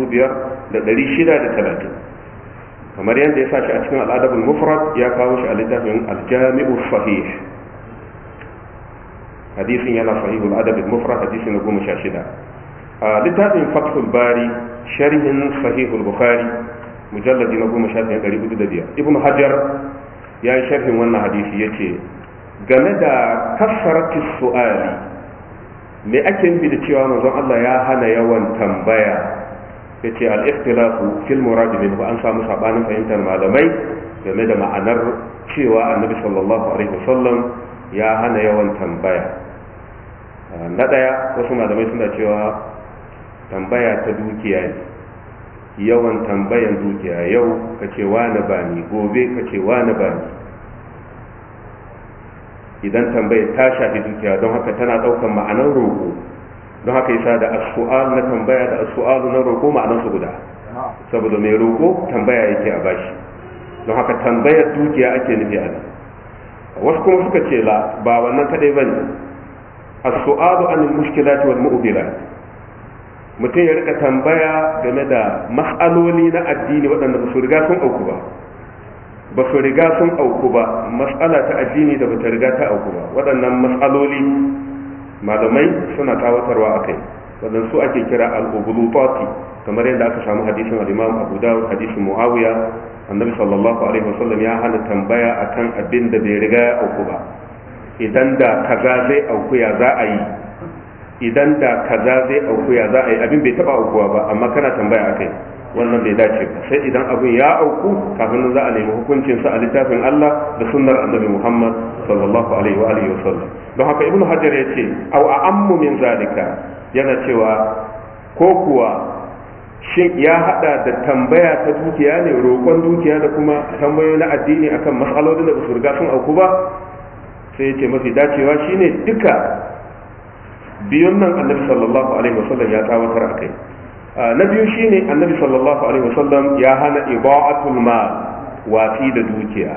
2630 kamar yadda ya sa shi a cikin al-adabul mufrad ya kawo shi a littafin al-jami'u sahih hadisin yana sahihul adabul mufrad hadisi na 16 a littafin fathul bari sharhin sahihul bukhari mujalladi na goma sha ɗaya ɗari hudu da biyar ibn hajar ya yi sharhin wannan hadisi ya ce game da kasarati su'ali me ake nufi da cewa manzon Allah ya hana yawan tambaya ya ce al-ikhtilafu fil murad minhu an samu sabanin fahimtar malamai game da ma'anar cewa annabi sallallahu alaihi wasallam ya hana yawan tambaya na ɗaya wasu malamai suna cewa tambaya ta dukiya ne yawan tambayan dukiya yau ka ce wani ba ni gobe ka ce wani ba ni idan tambayar ta shafi dukiya don haka tana ɗaukan ma'anar roƙo don haka yasa da as-su'al na tambaya da as-su'al na roƙo ma'anar su guda saboda mai roƙo tambaya yake a bashi don haka tambayar dukiya ake nufi a nan wasu kuma suka ce la ba wannan kadai bane as-su'alu anil mushkilati wal mu'bilat mutum ya rika tambaya game da mas'aloli na addini waɗanda ba su riga sun auku ba ba su riga sun auku ba mas'ala ta addini da bata riga ta auku ba waɗannan mas'aloli malamai suna tawatarwa a kai waɗansu ake kira al-ubulutati kamar yadda aka samu hadisin al-imam abu dawud hadisin muawiya annabi sallallahu alaihi wasallam ya hana tambaya akan abin da bai riga ya auku ba idan da kaza zai auku ya za a yi idan da kaza zai auku ya za a yi abin bai taba aukuwa ba amma kana tambaya akai wannan bai dace ba sai idan abin ya auku kafin za a nemi hukuncin sa a littafin Allah da sunnar annabi Muhammad sallallahu alaihi wa alihi wasallam don haka ibnu hajar ya ce aw a'ammu min zalika yana cewa ko kuwa shin ya hada da tambaya ta dukiya ne roƙon dukiya da kuma tambayoyi na addini akan matsalolin da ba su riga sun auku ba sai ya ce mafi dacewa shine duka biyun nan annabi sallallahu alaihi wasallam ya tsawatar a kai na biyu shine annabi sallallahu alaihi wasallam ya hana iba'atul mal wati da dukiya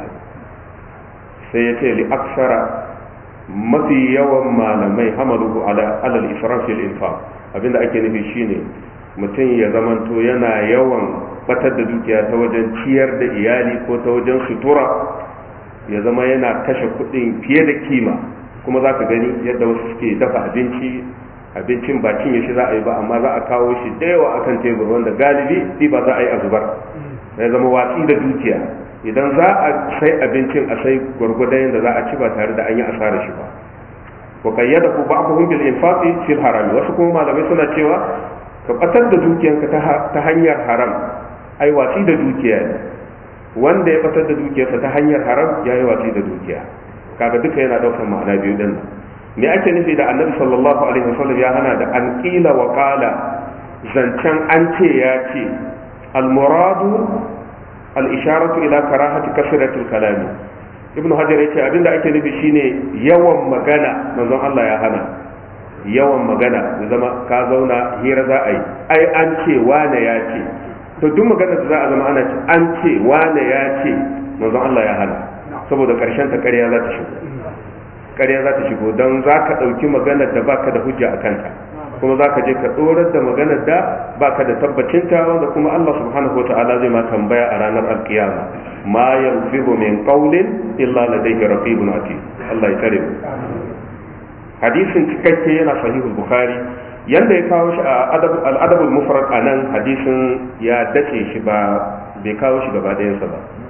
sai ya ce li aksara mafi yawan malamai hamaluhu ala alal israf fil infaq abinda ake nufi shine mutum ya zamanto yana yawan batar da dukiya ta wajen ciyar da iyali ko ta wajen sutura ya zama yana kashe kuɗin fiye da kima kuma za ka gani yadda wasu suke dafa abinci abincin ba cinye shi za a yi ba amma za a kawo shi da yawa akan tebur wanda galibi shi ba za a yi a zubar ya zama watsi da dukiya idan za a sai abincin a sai gwargwadon yadda za a ci ba tare da an yi asarar shi ba wa kayyada ku ba'dhum bil infaqi fil haram wasu kuma malamai suna cewa ka batar da dukiyanka ta hanyar haram ai watsi da dukiya ne wanda ya batar da dukiyarsa ta hanyar haram ya yi watsi da dukiya kaga duka yana daukar ma'ana biyu din me ake nufi da annabi sallallahu alaihi wasallam ya hana da an qila wa qala zancen an ce ya ce al muradu al isharatu ila karahati kasratil kalami ibnu hajar yace abinda ake nufi shine yawan magana manzon Allah ya hana yawan magana da zama ka zauna hira za a yi ai an ce wane ya ce to duk magana da za a zama ana ce an ce wane ya ce manzon Allah ya hana saboda karshen ta ƙarya za ta shigo ƙarya za ta shigo don za ka ɗauki maganar da baka da hujja a kanta kuma za ka je ka ɗorar da maganar da baka da tabbacinta wanda kuma Allah subhanahu wa ta'ala zai ma tambaya a ranar alkiyama ma yanfihu min qawlin illa ladayhi raqibun atid Allah ya tare mu hadisin cikakke yana sahihul bukhari yanda ya kawo shi a al-adabul mufrad anan hadisin ya dace shi ba bai kawo shi gaba ɗayansa ba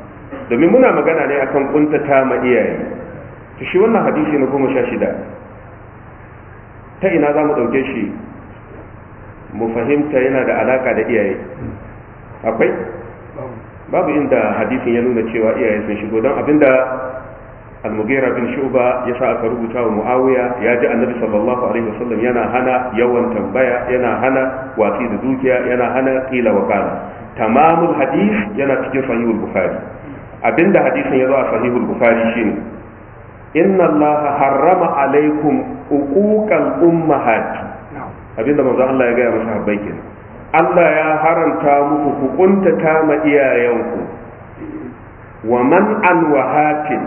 domin muna magana ne akan kuntata ma iyaye to shi wannan hadisi na goma sha shida ta ina za mu ɗauke shi mu fahimta yana da alaka da iyaye akwai babu inda hadisin ya nuna cewa iyaye sun shigo don abinda al-mughira bin shuba ya sa aka rubuta wa muawiya ya ji annabi sallallahu alaihi wasallam yana hana yawan tambaya yana hana watsi da dukiya yana hana qila wa qala tamamul hadis yana cikin sahihul bukhari abinda hadisin ya zo a sahihul bukhari shine inna allaha harrama alaikum uquqal ummahat abinda manzo Allah ya gaya masa habbai kenan Allah ya haranta muku ku kuntata ma iyayenku wa man an wahatin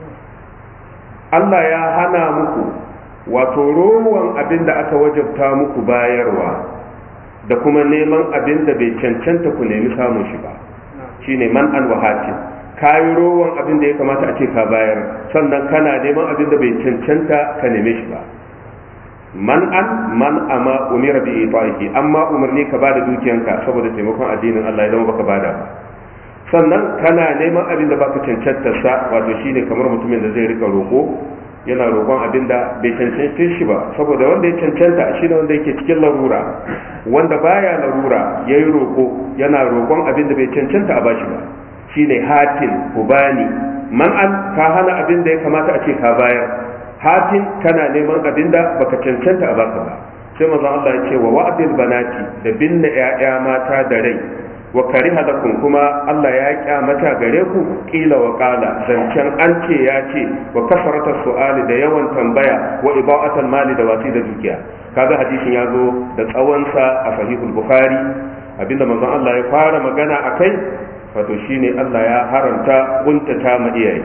Allah ya hana muku wato rowan abin da aka wajabta muku bayarwa da kuma neman abin da bai cancanta ku nemi samun shi ba shine man an wahatin kayi rowan abin da ya kamata a ce ka bayar sannan kana neman abin da bai cancanta ka neme shi ba man an man ama umira bi ita'ihi amma umarni ka bada dukiyanka saboda taimakon addinin Allah ya zama baka bada ba sannan kana neman abin da baka cancanta sa wato shine kamar mutumin da zai rika roko yana roƙon abin da bai cancanta shi ba saboda wanda ya cancanta shine wanda yake cikin larura wanda baya larura yayi roko yana roƙon abin da bai cancanta a bashi ba shine hatin ubani man an ka hana abin da ya kamata a ce ka bayar hatin kana neman abin da baka cancanta a baka ba sai manzon Allah ya ce wa wa'dil banati da binne ƴaƴa mata da rai wa kariha lakum kuma Allah ya kyamata gare ku kila wa qala zancen an ce ya ce wa kasarata su'ali da yawan tambaya wa iba'atul mali da wasi da dukiya kaga hadisin ya zo da tsawon sa a sahihul bukhari abinda manzon Allah ya fara magana akai wato shine Allah ya haramta kuntata ma iyaye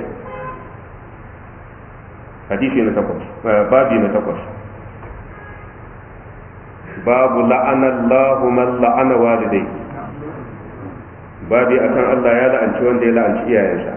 hadisi na takwas babi na takwas babu la'ana Allahu man la'ana walidai babi akan Allah ya la'anci wanda ya la'anci iyayensa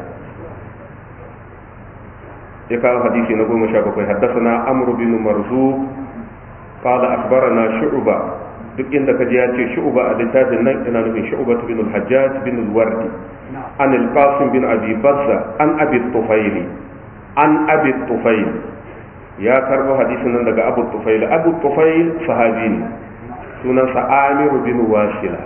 ya kawo hadisi na goma sha bakwai haddasa amru bin marzuq qala akhbarana shu'ba duk inda kaji ya ce shu'ba a littafin nan ina nufin shu'ba bin al-hajjaj bin al-wardi an al-qasim bin abi bazza an abi tufaili an abi tufail ya karbo hadisin nan daga abu tufail abu tufail sahabi ne sunansa amiru bin wasila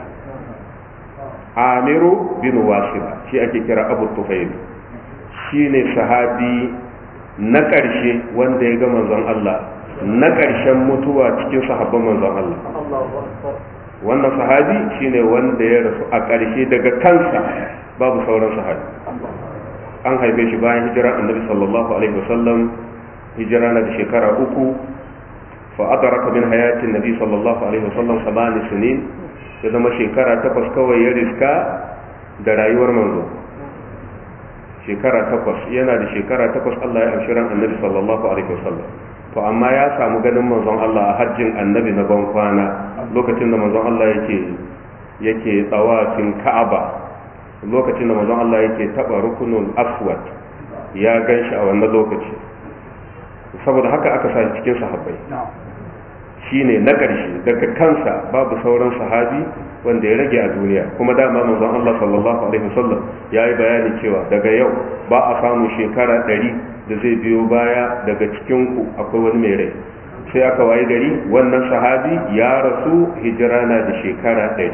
amiru bin wasila shi ake kira abu tufail shi ne sahabi na ƙarshe wanda ya ga manzon Allah na ƙarshen mutuwa cikin sahabban manzon Allah wannan sahabi shine wanda ya rasu a ƙarshe daga kansa babu sauran sahabi an haife shi bayan hijira annabi sallallahu alaihi wasallam hijira na da shekara uku fa adraka min hayatin nabi sallallahu alaihi wasallam sabani sinin ya zama shekara takwas kawai ya riska da rayuwar manzo shekara takwas yana da shekara takwas Allah ya amshi ran annabi sallallahu alaihi wasallam to amma ya samu ganin manzon Allah a hajjin annabi na ban kwana lokacin da manzon Allah yake yake tsawafin Ka'aba lokacin da manzon Allah yake taba rukunul aswad ya ganshi a wannan lokaci saboda haka aka sa cikin sahabbai shine na ƙarshe daga kansa babu sauran sahabi wanda ya rage a duniya kuma dama manzon Allah sallallahu alaihi wasallam ya yi bayani cewa daga yau ba a samu shekara ɗari da zai biyo baya daga cikin ku akwai wani mai rai sai aka wayi gari wannan sahabi ya rasu hijira na da shekara ɗari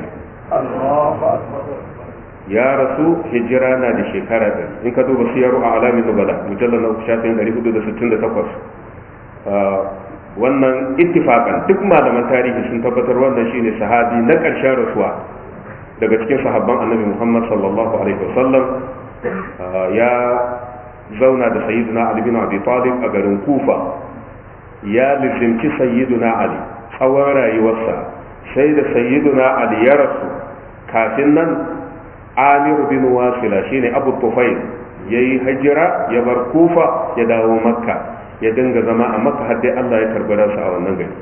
ya rasu hijira na da shekara ɗari in ka duba siyaru a alamin nubala mujallar na shafin 468 wannan ittifakan duk malaman tarihi sun tabbatar wannan shine sahabi na ƙarshen rasuwa daga cikin sahabban annabi Muhammad sallallahu alaihi wasallam ya zauna da sayyiduna Ali bin Abi Talib a garin Kufa ya lizimci sayyiduna Ali tsawon rayuwarsa sai da sayyiduna Ali ya rasu kafin nan Amir bin Wasila shine Abu Tufail yayi hijira ya bar Kufa ya dawo Makka ya dinga zama a maka har dai Allah ya karbi ransa a wannan gari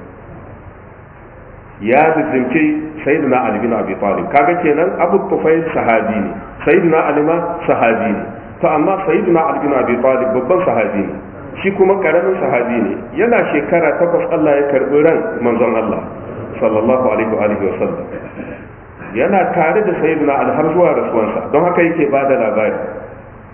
ya zimci sayyidina Ali bin Abi Talib kaga kenan Abu Tufail sahabi ne sayyidina Ali ma sahabi ne to amma sayyidina Ali bin Abi Talib babban sahabi ne shi kuma karamin sahabi ne yana shekara takwas Allah ya karbi ran manzon Allah sallallahu alaihi wa alihi wa sallam yana tare da sayyidina Ali har zuwa rasuwansa don haka yake bada labari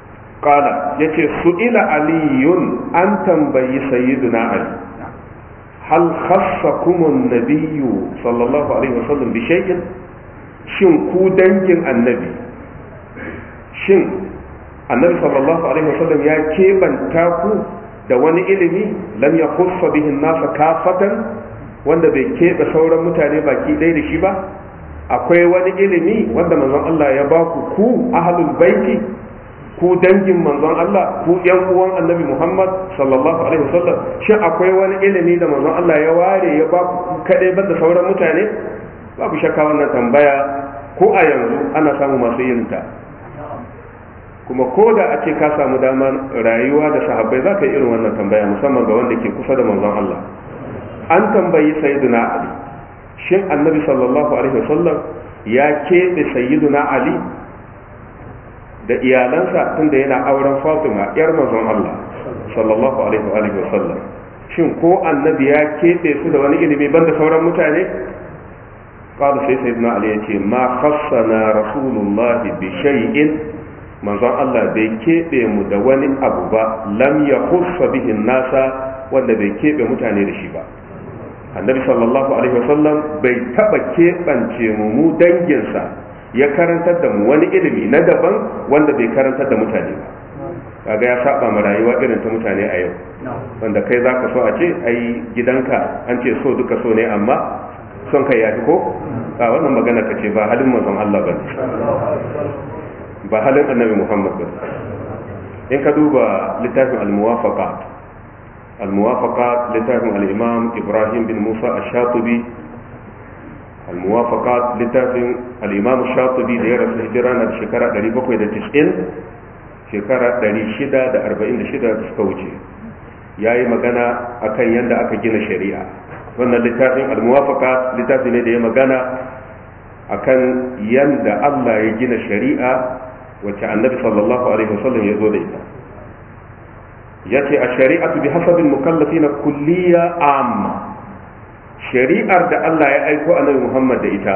qala yace su'ila aliyun an tambayi sayyiduna ali hal khassakum an-nabiyyu sallallahu alaihi wasallam bi shay'in shin ku dangin annabi shin annabi sallallahu alaihi wasallam ya keɓanta ku da wani ilimi lam ya kusa bihin nasa kafatan wanda bai keɓe sauran mutane baki ɗaya da shi ba akwai wani ilimi wanda manzon Allah ya ba ku ku ahlul baiti ku dangin manzon Allah ku yan uwan annabi Muhammad sallallahu alaihi wasallam shin akwai wani ilimi da manzon Allah ya ware ya ba ku kaɗai banda sauran mutane babu shakka wannan tambaya ko a yanzu ana samu masu yin ta kuma ko da a ce ka samu damar rayuwa da sahabbai za ka yi irin wannan tambaya musamman ga wanda ke kusa da manzon Allah an tambayi sayyiduna Ali shin annabi sallallahu alaihi wasallam ya keɓe sayyiduna Ali da iyalansa tunda yana auren Fatima yar manzon Allah sallallahu alaihi wasallam shin ko annabi ya keɓe su da wani ilimi banda sauran mutane قال سيدنا علي يتي ما خصنا رسول الله بشيء manzon Allah bai keɓe mu da wani abu ba lam ya hussa bihin nasa wanda bai keɓe mutane da shi ba annabi sallallahu alaihi wasallam bai taɓa keɓance mu mu danginsa ya karantar da mu wani ilimi na daban wanda bai karantar da mutane ba kaga ya saba ma rayuwa irin ta mutane a yau wanda kai zaka so a ce ai gidanka an ce so duka so ne amma son kai ya fi ko a wannan magana ka ce ba halin manzon Allah ba ba halin annabi Muhammad ba in ka duba littafin al-muwafaqat al-muwafaqat littafin al-imam Ibrahim bin Musa ash-Shatibi al-muwafaqat littafin al-imam ash-Shatibi da ya rasu hijira na shekara 790 shekara 646 da suka wuce yayi magana akan yadda aka gina shari'a wannan littafin al-muwafaqat littafi ne da ya magana akan yanda Allah ya gina shari'a wacce annabi sallallahu alaihi wasallam ya zo da ita yace a shari'atu bi hasabil mukallafina kulliya amma shari'ar da Allah ya aiko annabi Muhammad da ita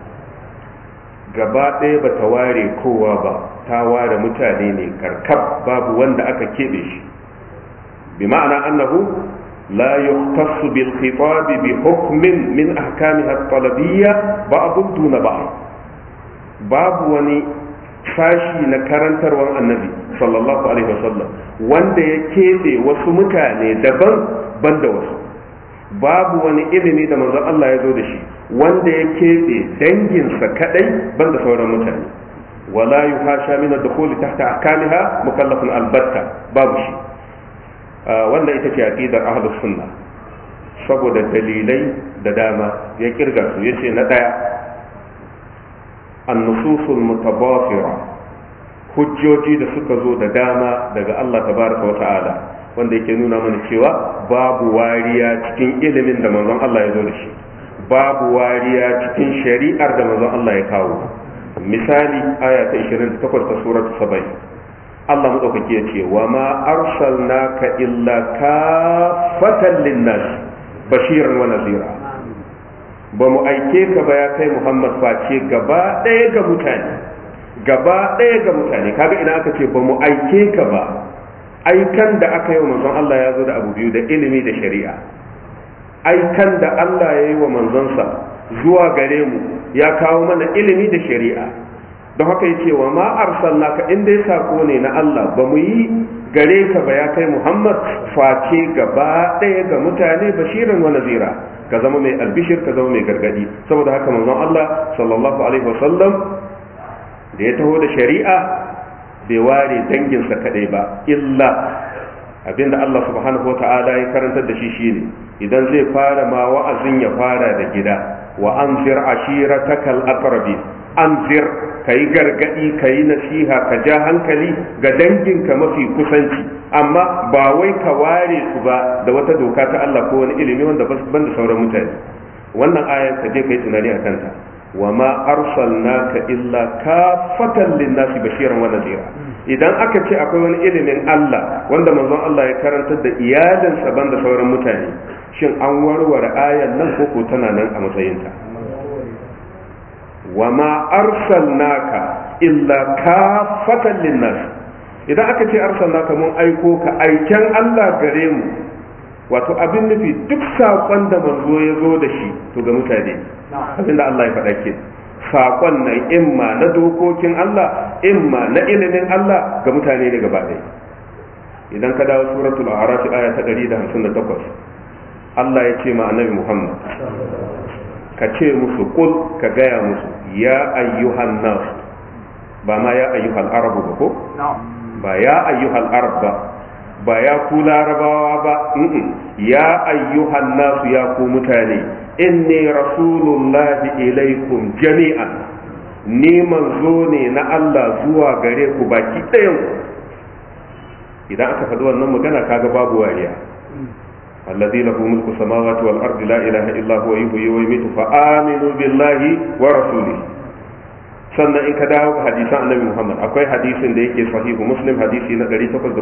gaba ɗaya ba ta ware kowa ba ta ware mutane ne karkab babu wanda aka keɓe shi bi ma'ana annahu لا يختص بالخطاب بحكم من أحكامها الطلبية بعض دون بعض باب وني sashi na karantarwar annabi sallallahu alaihi wasallam wanda ya keɓe wasu mutane daban banda wasu babu wani ilimi da manzon Allah ya zo da shi wanda ya keɓe danginsa kadai banda sauran mutane wala yuhasha min ad-dukhul tahta ahkamiha mukallafun albatta babu shi wanda ita ce aqidar ahlus sunna saboda dalilai da dama ya kirga su yace na daya an-nususul mutabafira hujjoji da suka zo da dama daga Allah tabaraka wata'ala wanda yake nuna mana cewa babu wariya cikin ilimin da manzon Allah ya zo da shi babu wariya cikin shari'ar da manzon Allah ya kawo misali aya ta 28 ta suratu 70 Allah maɗaukaki ya ce wa ma arsalnaka illa kafatan linnas bashiran wa nazira ba mu aike ka ba ya kai Muhammad face gaba ɗaya ga mutane gaba ɗaya ga mutane kaga ina aka ce ba mu aike ka ba aikan da aka yi wa manzon Allah ya zo da abu biyu da ilimi da shari'a aikan da Allah ya yi wa manzonsa zuwa gare mu ya kawo mana ilimi da shari'a don haka yace wa ma arsalnaka in dai sako ne na Allah ba mu yi gare ka ba ya kai Muhammad face gaba ɗaya ga mutane bashiran wa nazira ka zama mai albishir ka zama mai gargadi saboda haka manzon Allah sallallahu alaihi wasallam da ya taho da shari'a bai ware danginsa kadai ba illa abinda Allah subhanahu wa ta'ala ya karantar da shi shine idan zai fara ma wa'azin ya fara da gida wa anzir ashiratakal aqrabin anzir kayi gargadi kayi nasiha ka ja hankali ga danginka mafi kusanci amma ba wai ka ware su ba da wata doka ta Allah ko wani ilimi wanda ban da sauran mutane wannan ayan ka je kai tunani a kanta wa ma arsalnaka illa kafatan linnasi bashiran wa nadira idan aka ce akwai wani ilimin Allah wanda manzon Allah ya karantar da iyalinsa ban da sauran mutane shin an warware ayan nan ko ko tana nan a matsayinta wa ma arsalnaka illa kafatan linnas idan aka ce arsalnaka mun aiko ka aiken Allah gare mu wato abin nufi duk saƙon da manzo ya zo da shi to ga mutane abin da Allah ya faɗa ke saƙon nan imma na dokokin Allah imma na ilimin Allah ga mutane ne gaba ɗaya idan ka dawo suratul a'raf aya ta 158 Allah ya ce ma annabi Muhammad ka ce musu kul ka gaya musu ya ayyuhan nas ba ma ya ayyuhal arabu ba ko ba ya ayyuhal arab ba ba ya ku larabawa ba ya ayyuhan nasu ya ku mutane inni rasulullahi ilaikum jami'an ni manzo ne na Allah zuwa gare ku baki ɗayan idan aka faɗi wannan magana kaga babu wariya الذي له ملك السماوات والأرض لا إله إلا هو يحيي ويميت فآمنوا بالله ورسوله sannan in ka dawo ga hadisan annabi Muhammad akwai hadisin da yake sahihu muslim hadisi na 815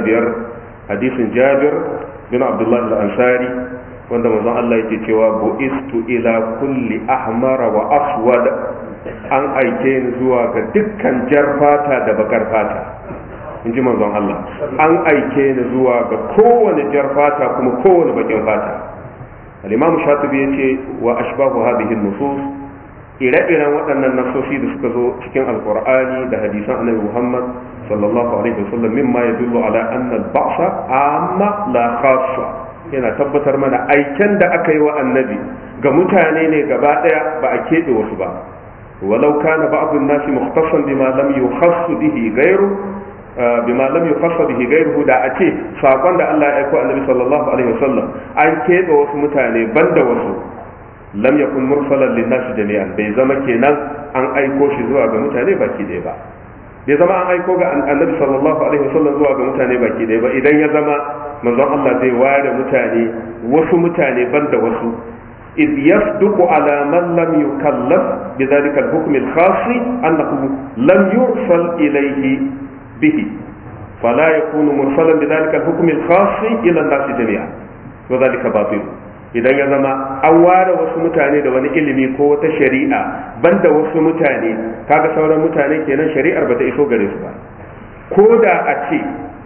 hadisin Jabir bin Abdullah al-Ansari wanda manzon Allah yake cewa bu'istu ila kulli ahmara wa aswad an aike ni zuwa ga dukkan jar fata da bakar fata in ji manzon Allah an aike ni zuwa ga kowane jar fata kuma kowane bakin fata al-imam shatibi yace wa ashbahu hadhihi an-nusus ire-iren waɗannan nasoshi da suka zo cikin alkur'ani da hadisan annabi muhammad sallallahu alaihi wasallam mimma yadullu ala anna al-ba'sa amma la khassa yana tabbatar mana aiken da aka yi wa annabi ga mutane ne gaba daya ba a keɓe wasu ba walau kana ba'd an-nasi mukhtassan bima lam yukhass bihi ghayru bima lam yukhass bihi ghayruhu da a ce sakon da Allah ya aiko annabi sallallahu alaihi wasallam an keɓe wasu mutane banda wasu lam yakun mursalan linnasi jami'an bai zama kenan an aiko shi zuwa ga mutane baki ɗaya ba bai zama an aiko ga annabi sallallahu alaihi wasallam zuwa ga mutane baki ɗaya ba idan ya zama manzon Allah zai ware mutane wasu mutane banda wasu إذ يصدق على من لم يكلف بذلك الحكم الخاص أنه لم يرسل إليه به فلا يكون مرسلا بذلك الحكم الخاص إلى الناس جميعا وذلك باطل idan ya zama an ware wasu mutane da wani ilimi ko wata shari'a banda wasu mutane kaga sauran mutane kenan shari'ar bata iso gare su ba ko da a ce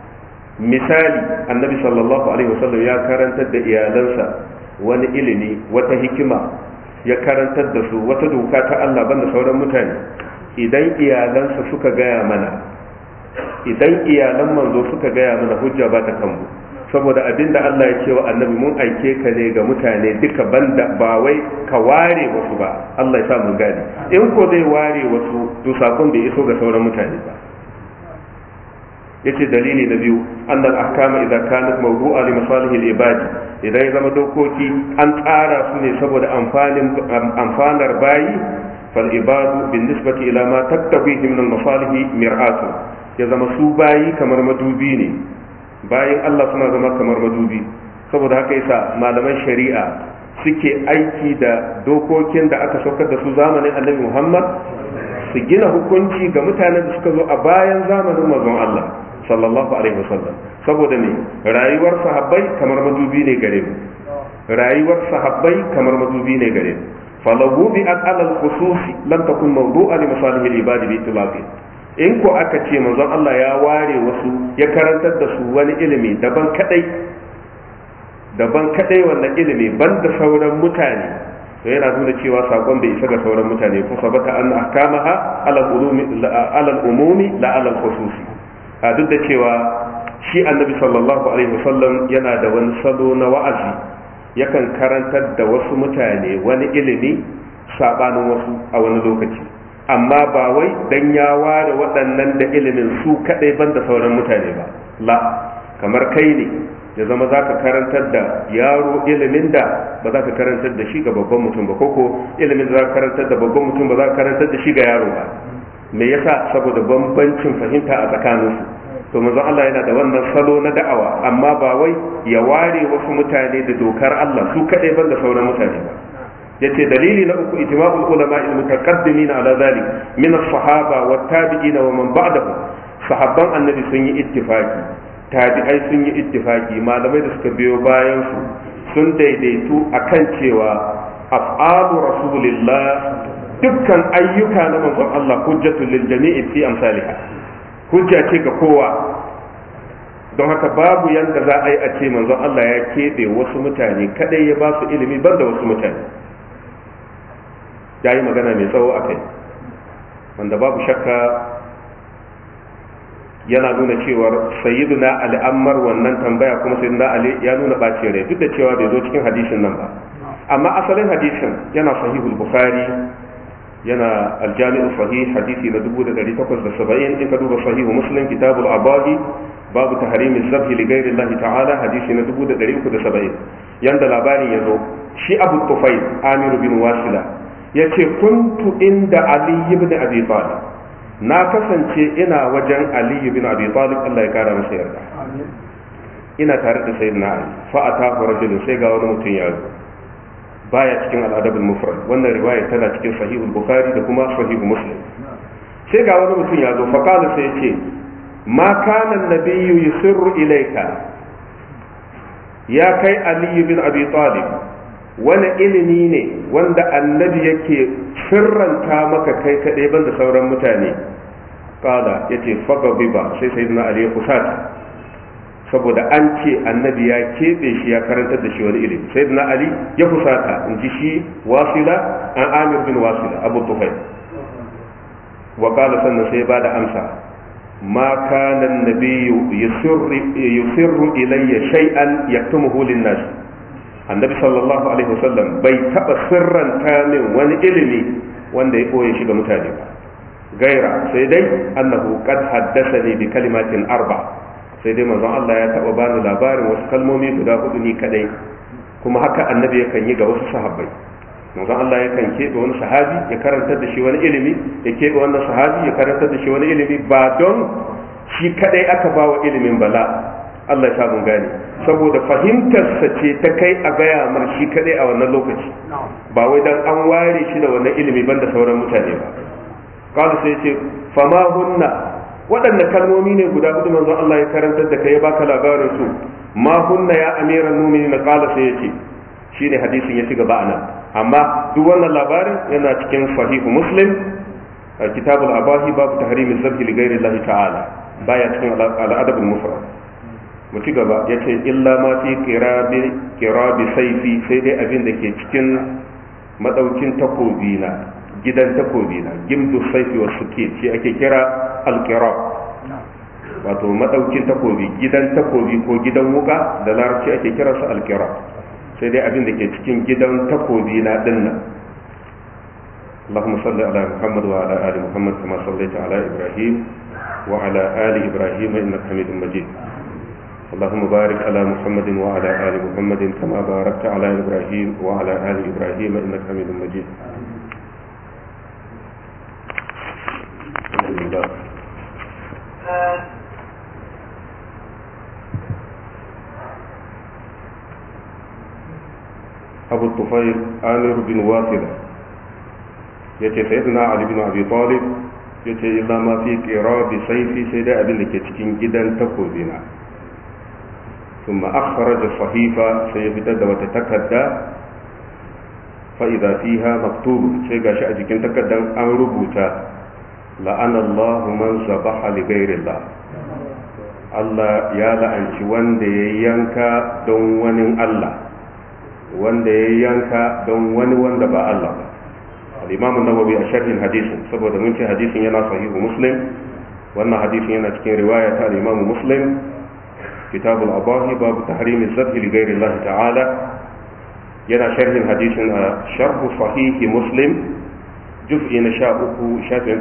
misali annabi sallallahu alaihi wasallam ya karantar da iyalansa wani ilimi wata hikima ya karantar da su wata doka ta Allah banda sauran mutane idan iyalansa suka gaya mana idan iyalan manzo suka gaya mana hujja ba ta kanmu saboda abin da Allah ya ce wa annabi mun aike ka ne ga mutane duka banda ba wai ka ware wasu ba Allah ya sa mun gane in ko zai ware wasu to sakon bai iso ga sauran mutane ba yace dalili na biyu annal ahkama idan kanat mawdu'a li masalihil ibadi idan ya zama dokoki an tsara su ne saboda amfanin amfanar bayi fal ibadu bin nisbati ila ma taktabihi min al masalih mir'atu ya zama su bayi kamar madubi ne bayan Allah suna zama kamar madubi saboda haka yasa malaman shari'a suke aiki da dokokin da aka saukar da su zamanin annabi Muhammad su gina hukunci ga mutanen da suka zo a bayan zamanin manzon Allah sallallahu alaihi wasallam saboda ne rayuwar sahabbai kamar madubi ne gare mu rayuwar sahabbai kamar madubi ne gare mu falahu bi alal khususi lam takun mawdu'a li masalihil ibadi bi itlaqi in ko aka ce manzon Allah ya ware wasu ya karantar da su wani ilimi daban kadai daban kadai wannan ilimi banda sauran mutane to yana nuna cewa sakon bai isa ga sauran mutane ko sabata an ahkamaha ala ulumi ala umumi la ala khususi a duk da cewa shi annabi sallallahu alaihi wasallam yana da wani salo na wa'azi yakan karantar da wasu mutane wani ilimi sabanin wasu a wani lokaci amma ba wai dan ya ware waɗannan da ilimin su kaɗai ban da sauran mutane ba la kamar kai ne ya zama za ka karantar da yaro ilimin da ba za ka karantar da shi ga babban mutum ba koko ilimin da za ka karantar da babban mutum ba za ka karantar da shi ga yaro ba me yasa saboda bambancin fahimta a tsakaninsu to manzon Allah yana da wannan salo na da'awa amma ba wai ya ware wasu mutane da dokar Allah su kaɗai ban da sauran mutane ba yace dalili na uku ijma'ul ulama al mutaqaddimin ala zalik min as-sahaba wa tabi'in wa man ba'dahu sahabban annabi sun yi ittifaki tabi'ai sun yi ittifaki malamai da suka biyo bayan su sun daidaitu akan cewa af'alu rasulillah dukkan ayyuka na manzon Allah hujjatul lil jami'i fi amsalha hujja ce ga kowa don haka babu yadda za a yi a ce manzon Allah ya keɓe wasu mutane kadai ya ba su ilimi ban da wasu mutane ya yi magana mai tsawo a kai wanda babu shakka yana nuna cewar sayyiduna al'ammar wannan tambaya kuma sayyiduna ali ya nuna bacin rai duk da cewa bai zo cikin hadisin nan ba amma asalin hadisin yana sahihul bukhari yana aljami'u sahih hadisi na 1870 in ka duba sahihu muslim kitabul abahi babu tahrimi zabhi li ghairi Allah ta'ala hadisi na 1370 yanda labarin yazo shi Abu Tufayl Amir bin Wasila yace kuntu inda Ali ibn Abi Talib na kasance ina wajen Ali ibn Abi Talib Allah ya kara masa yarda ina tare da sayyidina Ali fa atahu rajulun sai ga wani mutum ya zo baya cikin al'adabul mufrad wannan riwaya tana cikin sahihul bukhari da kuma sahihu muslim sai ga wani mutum ya zo fa kana sai yace ma kana nabiyyu yusirru ilayka ya kai ali bin abi talib wani ilimi ne wanda annabi yake sirranta maka kai kaɗai banda sauran mutane kala yace faga biba sai sayyidina ali ya kusata saboda an ce annabi ya keɓe shi ya karantar da shi wani ilimi sai na ali ya fusata in ji shi wasila an amir bin wasila abu tufai wa kala sannan sai ba da amsa ma kana nabiyyu yusirru ilayya shay'an yaktumuhu lin-nas annabi sallallahu alaihi wasallam bai taba sirranta min wani ilimi wanda ya koye shi ga mutane ba gaira sai dai annahu qad haddathani bi kalimatin arba' sai dai manzon Allah ya taba bani labarin wasu kalmomi guda hudu ni kadai kuma haka annabi yakan yi ga wasu sahabbai manzon Allah yakan keɓe wani sahabi ya karantar da shi wani ilimi ya keɓe wannan sahabi ya karantar da shi wani ilimi ba don shi kadai aka ba wa ilimin bala Allah ya sa mun gane saboda fahimtarsa ce ta kai a gaya mar shi kadai a wannan lokaci ba wai dan an ware shi da wannan ilimi banda sauran mutane ba qala sai ce fama hunna waɗanne kalmomi ne guda hudu manzo Allah ya karantar da kai ya baka labarin su ma hunna ya amiran mu'minin qala sai yace shine hadisin ya ci gaba anan amma duk wannan labarin yana cikin sahihu muslim kitabul abahi babu tahrimi zabhi li ghairi Allah ta'ala baya cikin al-adab al-mufrad mu ci gaba yace illa ma fi qirabi qirabi sayfi sai dai abin da ke cikin madaukin takobi na gidan takobi na gimdu saifi wa suke shi ake kira alkira wato madaukin takobi gidan takobi ko gidan wuka da larabci ake kira su alkira sai dai abin da ke cikin gidan takobi na dinnan اللهم صل على محمد وعلى آل محمد كما صليت على إبراهيم وعلى آل إبراهيم إنك حميد مجيد اللهم بارك على محمد وعلى آل محمد كما باركت على إبراهيم وعلى آل إبراهيم إنك حميد مجيد الحمد لله أبو الطفيل آمر بن واثلة yace sayyidina ali bin abi talib yace illa ma fi qirabi sayfi sai dai abin da ke cikin gidan takobina thumma akhraja sahifa sai ya fitar da wata takarda fa idza fiha maktub sai gashi a jikin takardan an rubuta la'ana Allah man zabaha li ghairillah Allah ya la'anci wanda ya yanka don wani Allah wanda ya yanka don wani wanda ba Allah ba al-imam an-nawawi a sharhin hadisin saboda mun ce hadisin yana sahihu muslim wannan hadisin yana cikin riwaya ta al-imam muslim kitab al-abahi babu tahrim az-zabh li ghayri Allah ta'ala yana sharhin hadisin a sharh sahih muslim juz'i na 13 shafin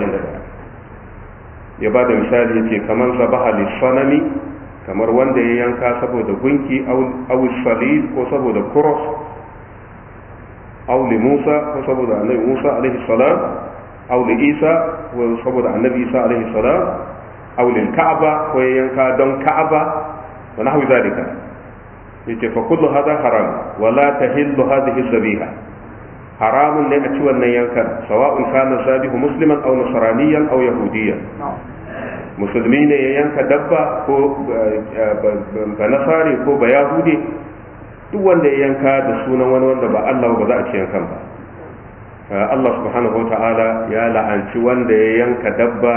141 ya ba da misali yace kamar sabaha lis-sanami kamar wanda ya yanka saboda gunki aw salib ko saboda cross أو لموسى وصبر النبي موسى عليه السلام أو لإيسى وصبر النبي إيسى عليه السلام أو للكعبة وينكا دون كعبة ونحو ذلك فكل هذا حرام ولا تهل هذه الذبيحة حرام ne a ci wannan yankan sawa'un kana sabihu musliman aw nasraniyan aw yahudiyan musulmi ne ya yanka dabba ko ba nasari ko ba yahudi duk wanda ya yanka da sunan wani wanda ba Allah ba za a ci yankan ba Allah subhanahu wa ta'ala ya la'anci wanda ya yanka dabba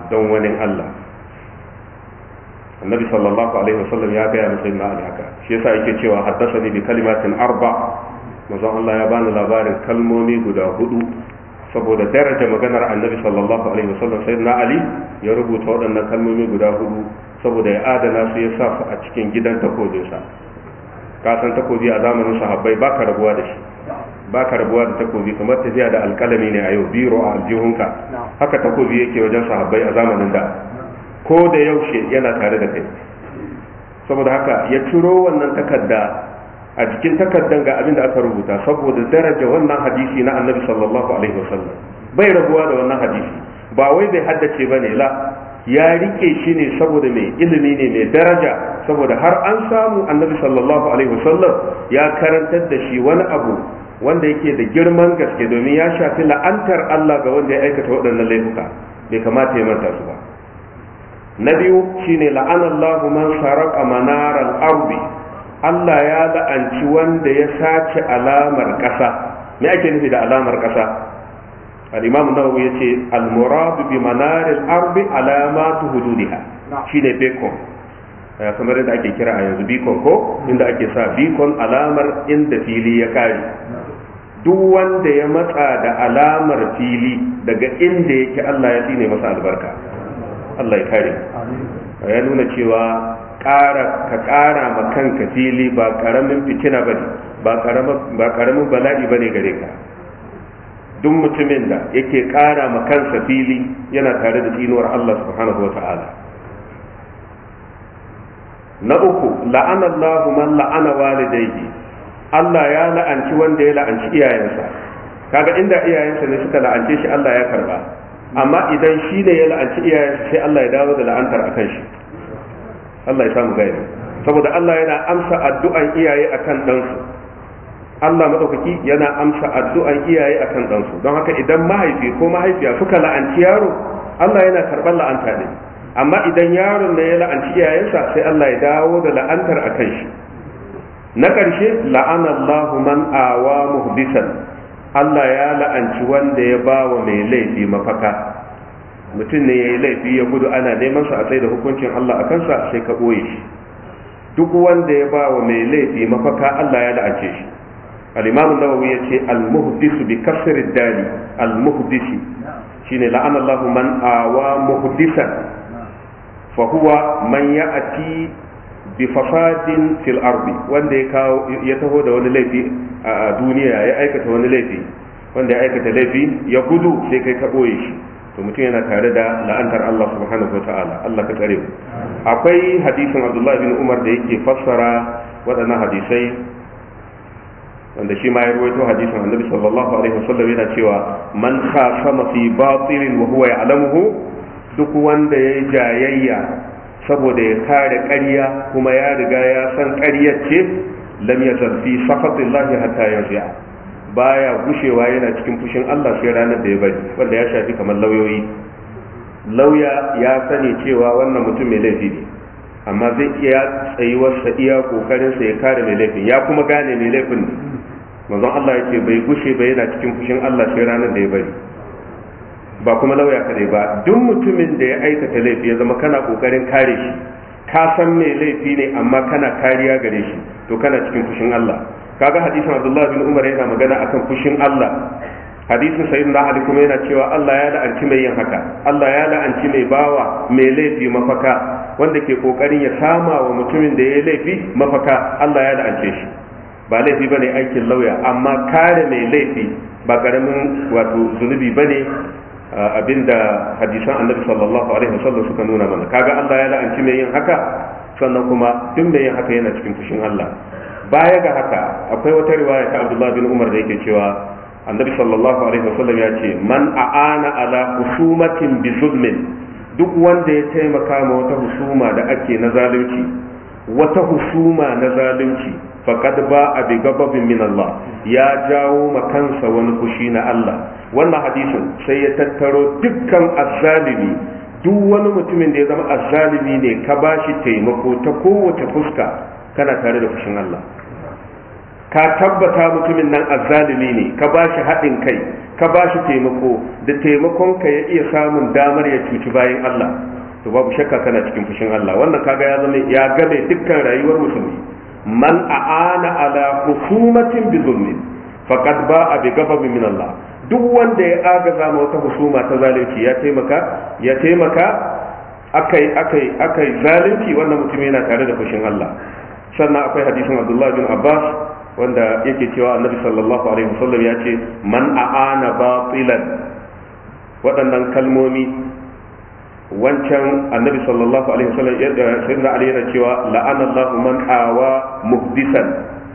don wani Allah annabi sallallahu alaihi wasallam ya gaya masa na ali haka shi yasa yake cewa haddasani bi kalimatin arba manzon Allah ya bani labarin kalmomi guda hudu saboda daraja maganar annabi sallallahu alaihi wasallam sai na ali ya rubuta waɗannan kalmomi guda hudu saboda ya adana su ya sa su a cikin gidan takobinsa ka san takobi a zamanin sahabbai ba ka rabuwa da shi ba ka rabuwa da takobi kamar tafiya da alkalami ne a yau biro a aljihunka haka takobi yake wajen sahabbai a zamanin da ko da yaushe yana tare da kai saboda haka ya ciro wannan takarda a jikin takardan ga abin da aka rubuta saboda daraja wannan hadisi na annabi sallallahu alaihi wasallam bai rabuwa da wannan hadisi ba wai bai haddace ba ne la ya rike shi ne saboda mai ilimi ne mai daraja saboda har an samu annabi sallallahu alaihi wasallam ya karantar da shi wani abu wanda yake da girman gaske domin ya shafi la'antar Allah ga wanda ya aikata waɗannan laifuka bai kamata ya manta su ba na biyu shine la'anallahu man saraka manaral ardi Allah ya la'anci wanda ya sace alamar ƙasa me ake nufi da alamar ƙasa al-imam nawawi yace al-murad bi manaril ardi alamatu hududiha shine beacon kamar yadda ake kira a yanzu beacon ko inda ake sa beacon alamar inda fili ya kare duk wanda ya matsa da alamar fili daga inda yake Allah ya tsine masa albarka Allah ya kare ya nuna cewa ƙara ka ƙara ma kanka fili ba ƙaramin fitina bane ba ba ƙaramin bala'i bane gare ka duk mutumin da yake ƙara ma kansa fili yana tare da tsinuwar Allah subhanahu wa ta'ala na uku la'anallahu man la'ana walidayhi Allah ya la'anci wanda ya la'anci iyayensa kaga inda iyayensa ne suka la'ance shi Allah ya karba amma idan shi ne ya la'anci iyayensa sai Allah ya dawo da la'antar akan shi Allah ya samu gaibi saboda Allah yana amsa addu'an iyaye akan ɗansu Allah madaukaki yana amsa addu'an iyaye akan ɗansu don haka idan mahaifi ko mahaifiya suka la'anci yaro Allah yana karɓar la'anta ne amma idan yaron ne ya la'anci iyayensa sai Allah ya dawo da la'antar akan shi na ƙarshe la'anallahu man awa muhdisan Allah ya la'anci wanda ya ba wa mai laifi mafaka mutum ne ya yi laifi ya gudu ana neman sa a tsaye da hukuncin Allah a kansa sai ka ɓoye shi duk wanda ya ba wa mai laifi mafaka Allah ya la'ance shi al-imam nawawi ya ce al-muhdisu bi kasri dali al-muhdisi shine la'anallahu man awa muhdisan fa huwa man ya'ti bi fasadin fil ardi wanda ya kawo ya taho da wani laifi a duniya ya aikata wani laifi wanda ya aikata laifi ya gudu sai kai ka boye shi to mutum yana tare da la'antar Allah subhanahu wa ta'ala Allah ka tsare mu akwai hadisin Abdullah bin Umar da yake fassara waɗannan hadisai wanda shi ma ya ruwaito hadisin Annabi sallallahu alaihi wasallam yana cewa man khasama fi batilin wa huwa ya'lamuhu duk wanda ya jayayya saboda ya kare ƙarya kuma ya riga ya san ƙaryar ce lam yazal fi sakhatillahi hatta yarji'a baya gushewa yana cikin fushin Allah sai ranar da ya bari wanda ya shafi kamar lauyoyi lauya ya sani cewa wannan mutum mai laifi ne amma zai iya tsayuwarsa iya kokarin sa ya kare mai laifin ya kuma gane mai laifin ne manzon Allah ya ce bai gushe ba yana cikin fushin Allah sai ranar da ya bari ba kuma lauya kadai ba duk mutumin da ya aikata laifi ya zama kana kokarin kare shi ka san mai laifi ne amma kana kariya gare shi to kana cikin fushin Allah kaga hadisin Abdullah bin Umar yana magana akan fushin Allah hadisin sayyidina Ali kuma yana cewa Allah ya la'anci mai yin haka Allah ya la'anci mai bawa mai laifi mafaka wanda ke kokarin ya sama wa mutumin da ya laifi mafaka Allah ya la'ance shi ba laifi bane aikin lauya amma kare mai laifi ba karamin wato zunubi bane abinda hadisan annabi sallallahu alaihi wasallam suka nuna mana kaga Allah ya la'anci mai yin haka sannan kuma duk mai yin haka yana cikin fushin Allah baya ga haka akwai wata riwaya ta Abdullah bin Umar da yake cewa annabi sallallahu alaihi wasallam ya ce man a'ana ala husumatin bi zulmin duk wanda ya taimaka ma wata husuma da ake na zalunci wata husuma na zalunci faqad ba a bi gababin min Allah ya jawo ma kansa wani fushi na Allah wannan hadisin sai ya tattaro dukkan azzalimi duk wani mutumin da ya zama azzalimi ne ka bashi taimako ta kowace fuska kana tare da fushin Allah ka tabbata mutumin nan azzalimi ne ka ba shi haɗin kai ka ba shi taimako da taimakon ka ya iya samun damar ya cuci bayan Allah to babu shakka kana cikin fushin Allah wannan kaga ya zama ya game dukkan rayuwar musulmi man a'ana ala husumatin bi zulmin faqad ba'a bi ghadabin min Allah duk wanda ya agaza ma wata husuma ta zalunci ya taimaka ya taimaka akai akai akai zalunci wannan mutum yana tare da fushin Allah sannan akwai hadisin Abdullah bin Abbas wanda yake cewa Annabi sallallahu alaihi wasallam ya ce man a'ana batilan waɗannan kalmomi wancan Annabi sallallahu alaihi wasallam sayyidina Ali yana cewa la'ana Allahu man awa muhdisan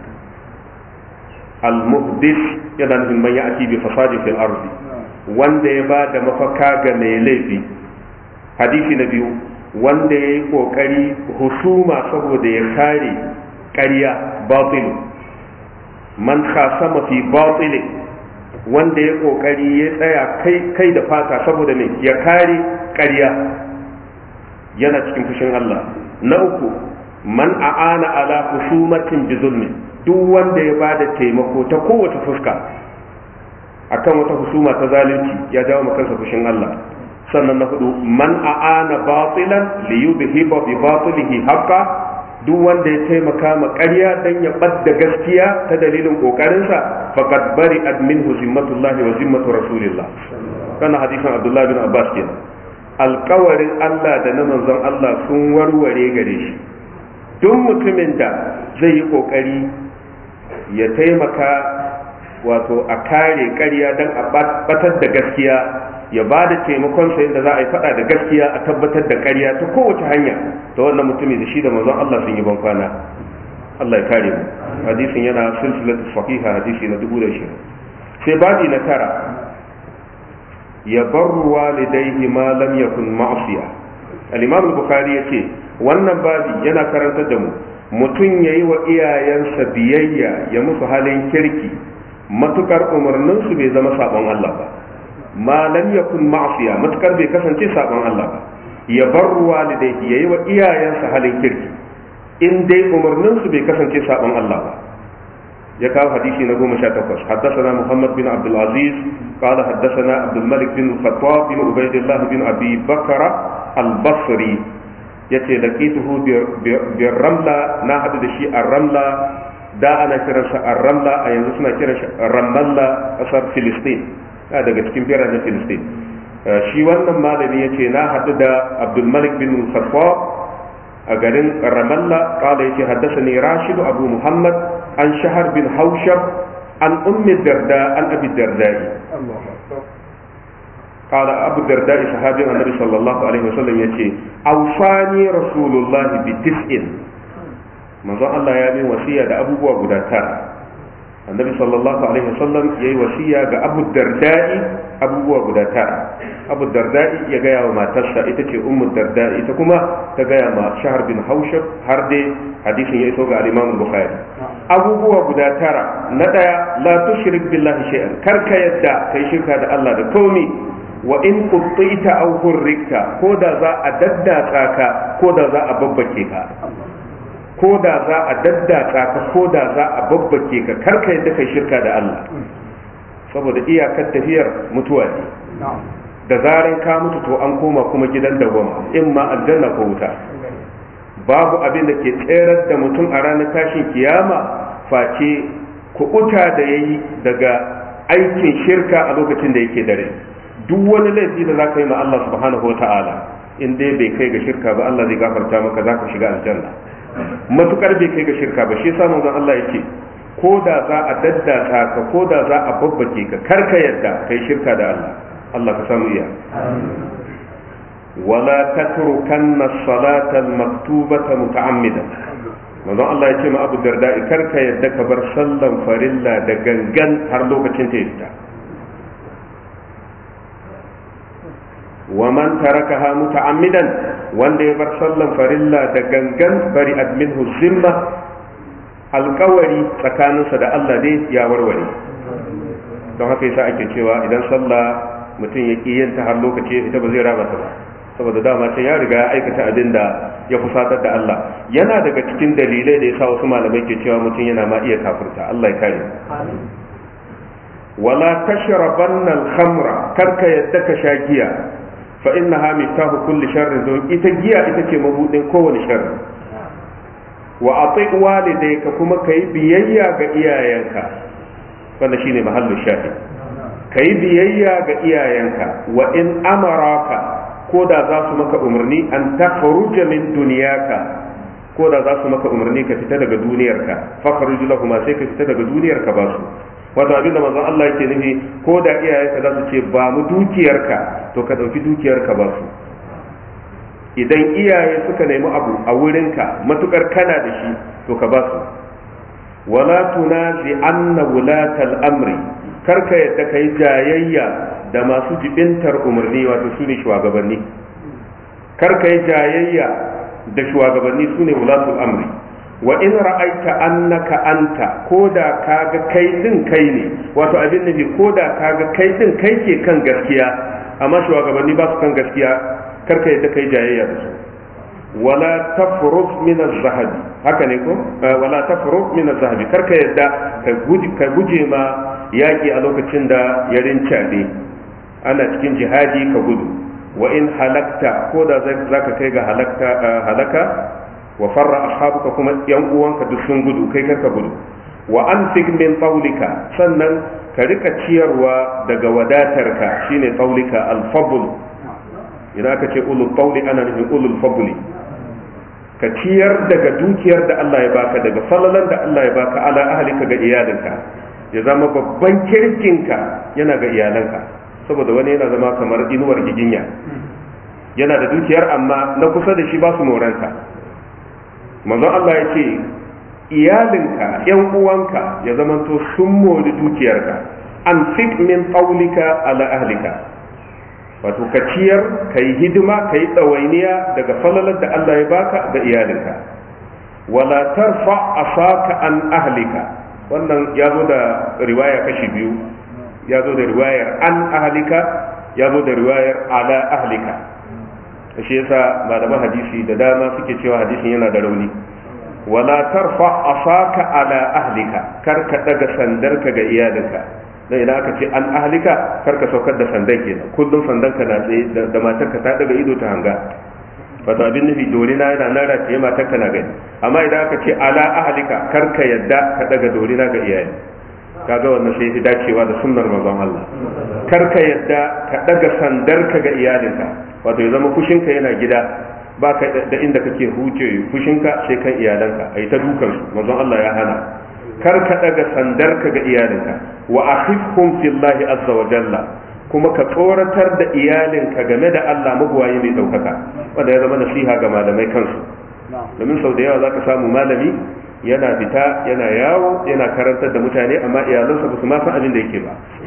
al-muhdis yana nufin man ya'ti bi fasadin fil ardi wanda ya ba da mafaka ga mai laifi hadisi na biyu wanda ya yi kokari husuma saboda ya kare ƙarya batil man khasama fi batil wanda ya kokari ya tsaya kai kai da fata saboda me ya kare ƙarya yana cikin fushin Allah na uku man a'ana ala husumatin bi zulmin duk wanda ya bada taimako ta kowace fuska akan wata husuma ta zalunci ya jawo kansa fushin Allah sannan na hudu man a'ana batilan li yudhiba bi batilihi haqqa duk wanda ya taimaka ma ƙarya dan ya badda gaskiya ta dalilin kokarinsa faqad bari minhu zimmatullahi wa zimmatu rasulillah kana hadisin Abdullah bin Abbas kenan alkawarin Allah da na manzon Allah sun warware gare shi duk mutumin da zai yi kokari ya taimaka wato a kare ƙarya don a batar da gaskiya ya ba da taimakon sa yadda za a yi faɗa da gaskiya a tabbatar da ƙarya ta kowace hanya ta wannan mutumin da shi da manzon Allah sun yi ban kwana Allah ya kare mu hadisin yana silsilatu sahiha hadisi na dubu da shirin sai babi na tara ya barru walidaihi ma lam yakun ma'siya al-imam al-bukhari yace wannan babi yana karantar da mu mutum yayi wa iyayensa biyayya ya musu halin kirki matukar umarnin su bai zama sabon Allah ba ma lam yakun ma'siya matukar bai kasance sabon Allah ba ya barru walidaihi yayi wa iyayensa halin kirki in dai umarnin su bai kasance sabon Allah ba ya kawo hadisi na goma sha takwas haddasana muhammad bin abdul aziz qala haddasana abdul malik bin khattab bin ubaidillah bin abi bakara al basri yace laqituhu bi ramla na hadu da shi a ramla da ana kiransa a ramla a yanzu suna kiran shi ramalla kasar filistin daga cikin biranen filistin shi wannan malami yace na hadu da abdul malik bin khattab a garin ramalla kala yake haddasani rashidu abu muhammad an shahar bin haushab an ummi darda an abi dardai kala abu dardai sahabin annabi sallallahu alaihi wasallam yace awsani rasulullah bi tis'in manzon Allah ya min wasiya da abubuwa guda tara annabi sallallahu alaihi wasallam yayi wasiya ga abu dardai abubuwa guda tara abu dardai ya gaya wa matarsa ita ce ummu dardai ita kuma ta gaya ma shahar bin haushab har dai hadisin ya iso ga al-imam bukhari abubuwa guda tara na daya la tushrik billahi shay'an kar ka yadda kai shirka da Allah da komi wa in quttita aw hurrikta ko da za a daddatsa ka ko da za a babbake ka ko da za a daddatsa ka ko da za a babbake ka kar ka yadda kai shirka da Allah saboda iyakar tafiyar mutuwa ne da zaran ka mutu to an koma kuma gidan dawama in ma aljanna ko wuta babu abin da ke tserar da mutum a ranar tashin kiyama face kuɓuta da ya yi daga aikin shirka a lokacin da yake dare duk wani laifi da za ka yi ma Allah subhanahu wa ta'ala in dai bai kai ga shirka ba Allah zai gafarta maka za ka shiga aljanna matukar bai kai ga shirka ba shi yasa manzon Allah yake ko da za a daddaka ka ko da za a babbake ka kar ka yadda kai shirka da Allah Allah ka samu iya wala tatrukanna salata al-maktubata muta'ammidan manzon Allah ya ce ma Abu Darda kar ka yadda ka bar sallan farilla da gangan har lokacin ta fita wa man tarakaha muta'ammidan wanda ya bar sallan farilla da gangan bari adminhu zimma alkawari tsakaninsa da Allah dai ya warware don haka yasa ake cewa idan sallah mutum ya ƙi yin ta har lokaci ita ba zai raba ta ba saboda dama can ya riga ya aikata abin da ya fusatar da Allah yana daga cikin dalilai da yasa wasu malamai ke cewa mutum yana ma iya kafirta Allah ya kare wala tashrabanna al-khamra karka yadda ka sha giya fa innaha miftahu kulli sharrin don ita giya ita ce mabudin kowane sharri wa ati walidayka kuma kai biyayya ga iyayenka wannan shine mahallu shahid kai biyayya ga iyayenka wa in amaraka ko da za su maka umarni an takhruja min duniyaka ko da za su maka umarni ka fita daga duniyarka fakhruj lahum sai ka fita daga duniyarka ba su wato abinda manzon Allah yake nufi ko da iyayenka za su ce ba mu dukiyarka to ka dauki dukiyarka ba su idan iyaye suka nemi abu a wurinka matukar kana da shi to ka ba su wala tunazi anna wulatal amri karka yadda kai jayayya da masu jibintar umarni wato su ne shugabanni karka yi jayayya da shugabanni su ne wulatul amri wa in ra'aita annaka anta ko da kaga kai din kai ne wato abin nufi ko da kaga kai din kai ke kan gaskiya amma shugabanni ba su kan gaskiya karka yadda kai jayayya da su wala tafruk min az-zahabi haka ne ko wala tafruk min az-zahabi karka yadda ka guje ma yaki a lokacin da ya rincaɗe ana cikin jihadi ka gudu wa in halakta ko da zaka kai ga halaka wa farra ashabuka kuma yan uwanka duk sun gudu kai karka gudu wa anfik min qawlika sannan ka rika ciyarwa daga wadatarka shine qawlika al-fadl idan aka ce ulul qawli ana nufin ulul fadli ka ciyar daga dukiyar da Allah ya baka daga falalan da Allah ya baka ala ahlika ga iyalinka ya zama babban kirkinka yana ga iyalanka saboda wani yana zama kamar inuwar giginya yana da dukiyar amma na kusa da shi ba su moranta manzon Allah ya ce iyalinka yan uwanka ya zama to sun mori dukiyarka an fit min qawlika ala ahlika wato ka ciyar ka yi hidima ka yi ɗawainiya daga falalar da Allah ya baka ga iyalinka wala tarfa asaka an ahlika wannan ya zo da riwaya kashi biyu ya zo da riwayar an ahlika ya zo da riwayar ala ahlika shi yasa malaman hadisi da dama suke cewa hadisin yana da rauni wala tarfa asaka ala ahlika kar ka daga sandarka ga iyalinka dan idan aka ce an ahlika kar ka saukar da sandan kenan kullum sandan ka na tsaye da matarka ta daga ido ta hanga wato abin nufi dorina yana nan rataye matarka na gani amma idan aka ce ala ahlika kar ka yadda ka daga dorina ga iyali kaga wannan sai fi dacewa da sunnar manzon Allah kar ka yadda ka daga sandarka ga iyalinka wato ya zama fushinka yana gida ba ka da inda kake huce fushinka sai kan iyalanka ai ta dukan su manzon Allah ya hana kar ka daga sandarka ga iyalinka wa akhifhum fillahi azza wa jalla kuma ka tsoratar da iyalinka game da Allah mabuwayi mai daukaka wanda ya zama nasiha ga malamai kansu domin sau da yawa zaka samu malami yana fita yana yawo yana karantar da mutane amma iyalansa ba su ma san abin da yake ba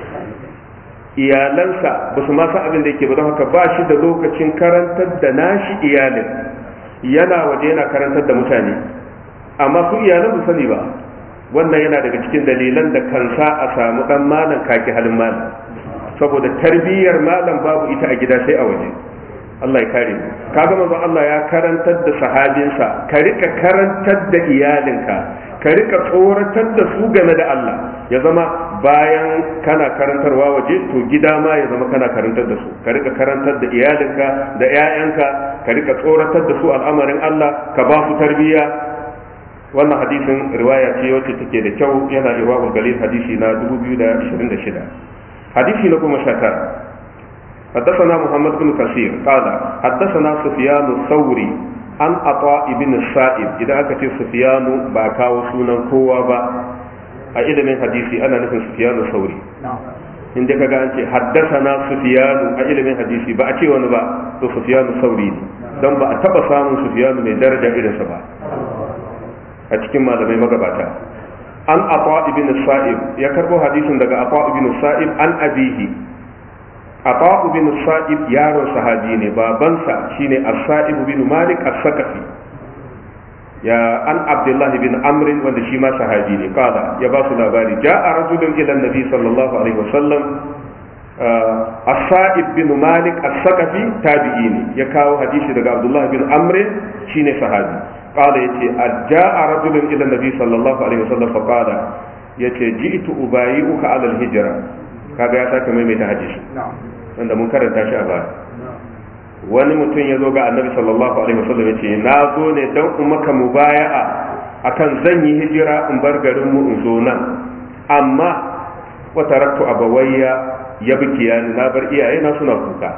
iyalansa ba su ma san abin da yake ba don haka ba shi da lokacin karantar da nashi iyalin yana waje yana karantar da mutane amma su iyalan ba sani ba wannan yana daga cikin dalilan da kansa a samu dan malam kaki halin malam saboda tarbiyyar malam babu ita a gida sai a waje Allah ya kare mu kaga manzon Allah ya karantar da sahabinsa ka rika karantar da iyalinka ka rika tsoratar da su game da Allah ya zama bayan kana karantarwa waje to gida ma ya zama kana karantar da su ka rika karantar da iyalinka da 'ya'yanka ka rika tsoratar da su al'amarin Allah ka ba su tarbiyya wannan hadisin riwaya ce wacce take da kyau yana irwaul galil hadisi na 2026 hadisi na goma sha tara حدثنا محمد بن كثير قال حدثنا سفيان الثوري عن عطاء بن السائب اذا اكت سفيان باكا وسنن كوا با a ilimin hadisi ana nufin sufiyanu sauri in dai kaga an ce haddasana sufiyanu a ilimin hadisi ba a ce wani ba to sufiyanu sauri ne don ba a taba samun sufiyanu mai daraja irinsa ba a cikin malamai magabata an ata ibn sa'ib ya karbo hadisin daga ata ibn sa'ib an abihi ata ibn sa'ib yaron sahabi ne babansa shine as-sa'ib bin malik as-sakafi ya an abdullah bin amr wanda shi ma sahabi ne kala ya ba su labari ja'a rajulun ila nabi sallallahu alaihi wasallam as-sa'ib bin malik as-saqafi tabi'i ne ya kawo hadisi daga abdullah bin amr shine sahabi qala yace ja'a rajulun ila nabi sallallahu alaihi wasallam fa qala yace ji'tu ubayi'uka ala al-hijra kaga ya sake maimaita hadisi wanda mun karanta shi a baya wani mutum ya zo ga annabi sallallahu alaihi wasallam yace na zo ne dan in maka mubaya'a akan zan yi hijira in bar garin mu in zo nan amma wa taraktu abawayya yabkiya na bar iyaye na suna kuka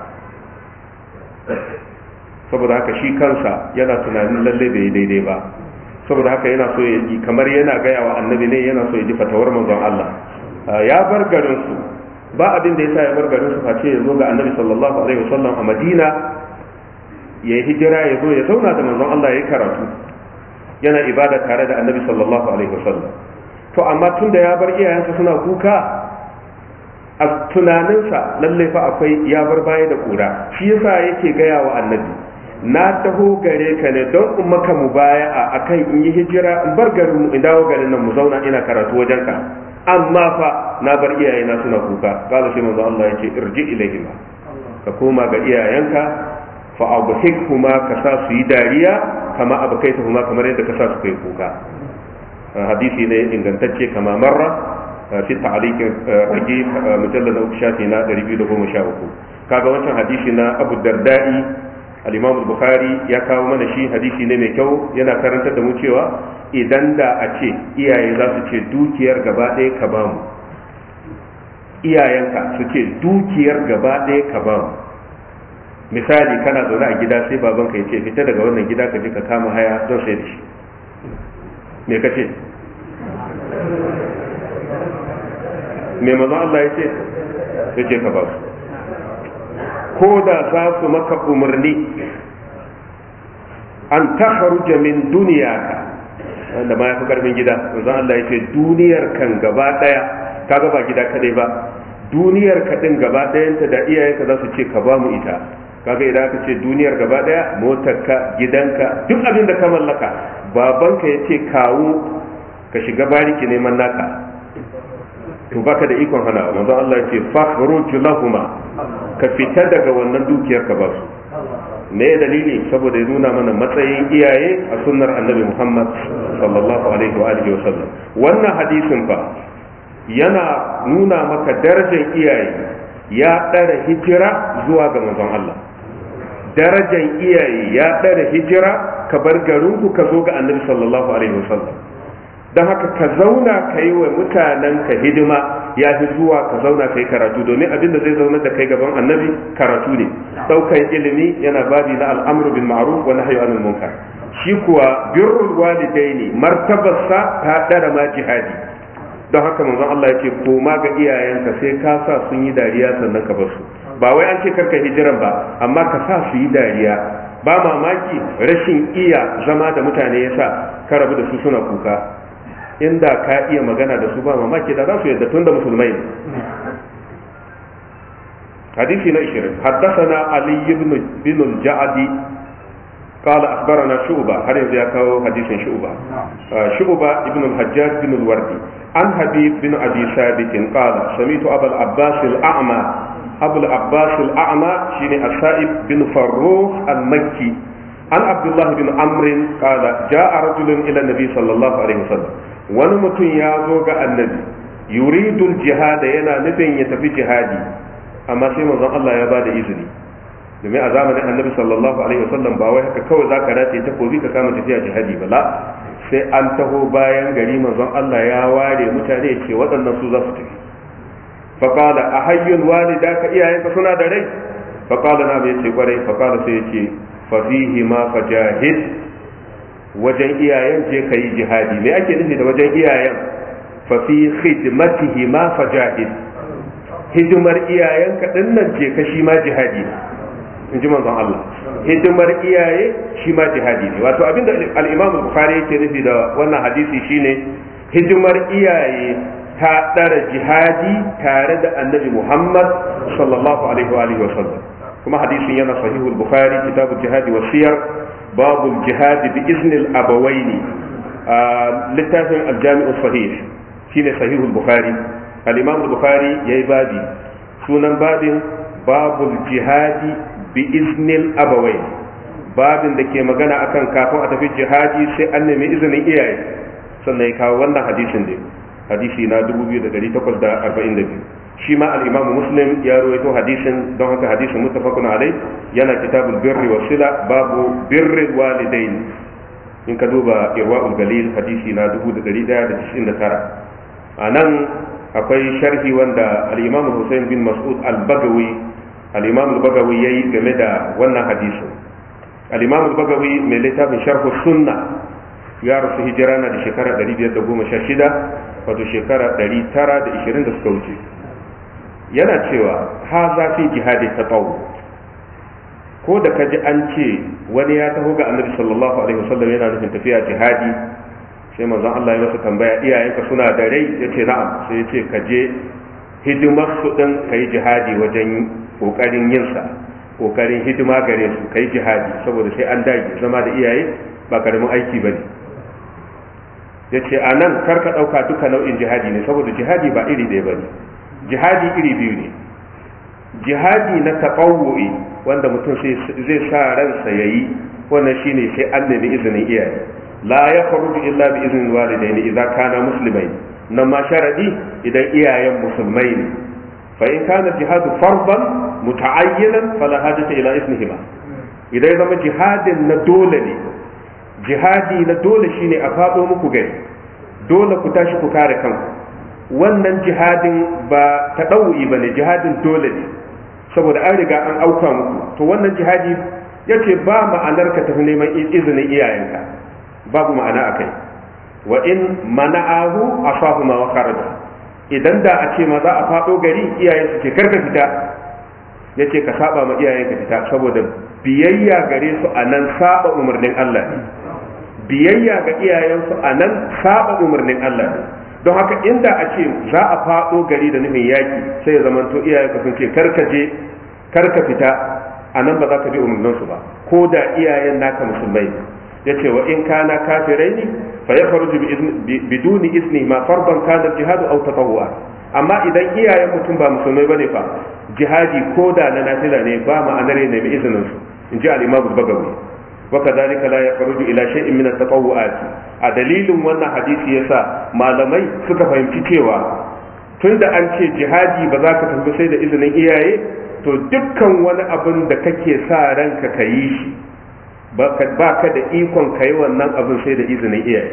saboda haka shi kansa yana tunanin lalle bai yi daidai ba saboda haka yana so ya ji kamar yana gaya wa annabi ne yana so ya ji fatawar manzon Allah ya bar garin su ba abin da yasa ya bar garin su face ya zo ga annabi sallallahu alaihi wasallam a Madina ya yi hijira ya zo ya zauna da manzon Allah ya yi karatu yana ibada tare da annabi sallallahu alaihi wasallam to amma tun da ya bar iyayensa suna kuka a tunaninsa lalle fa akwai ya bar baya da kura shi yasa yake gaya wa annabi na taho gare ka ne don in maka mubaya'a akan in yi hijira in bar garin mu in dawo garin nan mu zauna ina karatu wajen ka amma fa na bar iyayena suna kuka kala sai manzo Allah yake irji ilaihima ka koma ga iyayenka fa abhikhuma ka sa su yi dariya kama abkaitahuma kamar yadda ka sa su kai kuka hadisi ne ingantacce kama marra fi ta'liq ragi mujallad na shafi na 213 kaga wancan hadisi na Abu Darda'i al-Imam al-Bukhari ya kawo mana shi hadisi ne mai kyau yana karantar da mu cewa idan da a ce iyaye za su ce dukiyar gaba ɗaya ka ba mu iyayenka su ce dukiyar gaba ɗaya ka ba mu misali kana zaune a gida sai babanka ya ce fita daga wannan gida ka je ka kama haya don sai da shi me ka ce me mazan Allah ya ce ya ce ka ba su ko da za su maka umarni an takharuja min duniyaka wanda ma ya fi karfin gida manzon Allah ya ce duniyar kan gaba daya ka ba gida kadai ba duniyar ka din gaba dayanta da iyayenka za su ce ka ba mu ita kaga idan aka ce duniyar gaba daya motarka gidanka duk abin da ka mallaka babanka ya ce kawo ka shiga bariki neman naka to baka da ikon hana manzo Allah ya ce fakhruj lahuma ka fita daga wannan dukiyar ka ba su me dalili saboda ya nuna mana matsayin iyaye a sunnar annabi Muhammad sallallahu alaihi wa alihi wa sallam wannan hadisin fa yana nuna maka darajar iyaye ya ɗara hijira zuwa ga manzon Allah darajar iyaye ya ɗara hijira ka bar garinku ka zo ga annabi sallallahu alaihi wa sallam don haka ka zauna ka yi wa mutanen ka hidima ya fi zuwa ka zauna ka yi karatu domin abin da zai zauna da kai gaban annabi karatu ne ɗaukan ilimi yana babi na al'amru bin ma'ruf wa nahyu anil munkar shi kuwa birrul walidaini martabarsa ta ɗara ma jihadi don haka manzon Allah yake koma ga iyayenka sai ka sa sun yi dariya sannan ka bar su ba wai an ce karka hijiran ba amma ka sa su yi dariya ba mamaki rashin iya zama da mutane yasa ka rabu da su suna kuka inda ka iya magana da su ba mamaki da za su yadda tun da musulmai ne hadisi na 20 haddathana ali ibn bin al-ja'di قال اخبرنا شعبه هل يذكر حديث شعبه شعبه ابن الحجاج بن الوردي عن حبيب بن ابي ثابت قال سمعت ابا العباس الاعمى ابو العباس الاعمى شيني السائب بن فروخ المكي عن عبد الله بن عمرو قال جاء رجل الى النبي صلى الله عليه وسلم wani mutum ya zo ga annabi yuridul jihada yana nufin ya tafi jihadi amma sai manzon Allah ya bada izini domin a zamanin annabi sallallahu alaihi wasallam ba wai haka kawai zaka dace ta kobi ka kama tafiya jihadi ba la sai an taho bayan gari manzon Allah ya ware mutane ce waɗannan su za su tafi faqala ahayyul walidaka iyayenka suna da rai faqala na bai ce kwarai faqala sai ya ce fa fihi ma fajahid wajen iyayen je ka yi jihadi me ake nufi da wajen iyayen fa fi khidmatihi ma fajahid hidimar iyayen ka nan je ka shi ma jihadi in ji manzon Allah hidimar iyaye shi ma jihadi ne wato abinda al-Imam Bukhari yake nufi da wannan hadisi shine hidimar iyaye ta dara jihadi tare da Annabi Muhammad sallallahu alaihi wa alihi wa sallam kuma hadisin yana sahihul Bukhari kitabul jihadi wa siyar babul jihadi bi iznil abawaini littafin aljami'u sahih shine sahihul bukhari al-imam bukhari yayi babi sunan babin babul jihadi bi iznil abawai babin da ke magana akan kafin a tafi jihadi sai an nemi izinin iyaye sannan ya kawo wannan hadisin ne hadisi na 2842 shi ma al-imamu muslim ya rawaito hadisin don haka hadisin muttafaqun alai yana kitabul birri wa sila babu birri walidain in ka duba irwaul galil hadisi na 1199 a nan akwai sharhi wanda al-imam Hussein bin Mas'ud al-Bagawi al-imam al-Bagawi yayi game da wannan hadisin al-imam al-Bagawi mai littafin sharh sunna ya rasu hijira na da shekara 516 wato shekara 920 da suka wuce yana cewa ha za fi jihadi tatawu ko da kaji an ce wani ya taho ga annabi sallallahu alaihi wasallam yana nufin tafiya jihadi sai manzon Allah ya masa tambaya iyayenka suna da rai yace na'am sai yace ka je hidimar su din kai jihadi wajen kokarin yin sa kokarin hidima gare su kai jihadi saboda sai an dage zama da iyaye ba karamin aiki bane yace a nan kar ka dauka duka nau'in jihadi ne saboda jihadi ba iri ɗaya bane jihadi iri biyu ne jihadi na taɓawu'i wanda mutum zai sa ransa ya yi wannan shine sai an nemi izinin iyaye la ya faruju illa bi izinin walidai idan kana musulmai nan ma sharadi idan iyayen musulmai ne fa in kana jihadu farban muta'ayyinan fala hajata ila isnihima idan ya zama jihadin na dole ne jihadi na dole shine a faɗo muku gari dole ku tashi ku kare kanku wannan jihadin ba ta ɗau'i ba ne jihadin dole ne saboda an riga an auka muku to wannan jihadi ya ce ba ma'anar ka tafi neman izinin iyayenka babu ma'ana a kai wa in mana'ahu asahu ma wa kharaja idan da a ce ma za a faɗo gari iyayen su ce karka fita ya ce ka saba ma iyayenka fita saboda biyayya gare su a nan saba umarnin Allah ne biyayya ga iyayensu a nan saba umarnin Allah ne don haka inda a ce za a faɗo gari da nufin yaƙi sai ya zama to iyayen sun ce karka je karka fita a nan ba za ka bi umarninsu ba ko da iyayen naka musulmai ya ce wa in kana kafirai ne fa ya faruju biduni isni ma farban kana jihadu au tatawwa amma idan iyayen mutum ba musulmai bane fa jihadi ko da na nafila ne ba ma'anar ne mai izinin su in ji al-imam bagawi وكذلك لا يخرج الى شيء من التطوعات a dalilin wannan hadisi yasa malamai suka fahimci cewa tunda an ce jihadi ba za ka tafi sai da izinin iyaye to dukkan wani abin da kake sa ranka ka yi shi ba ka da ikon ka yi wannan abin sai da izinin iyaye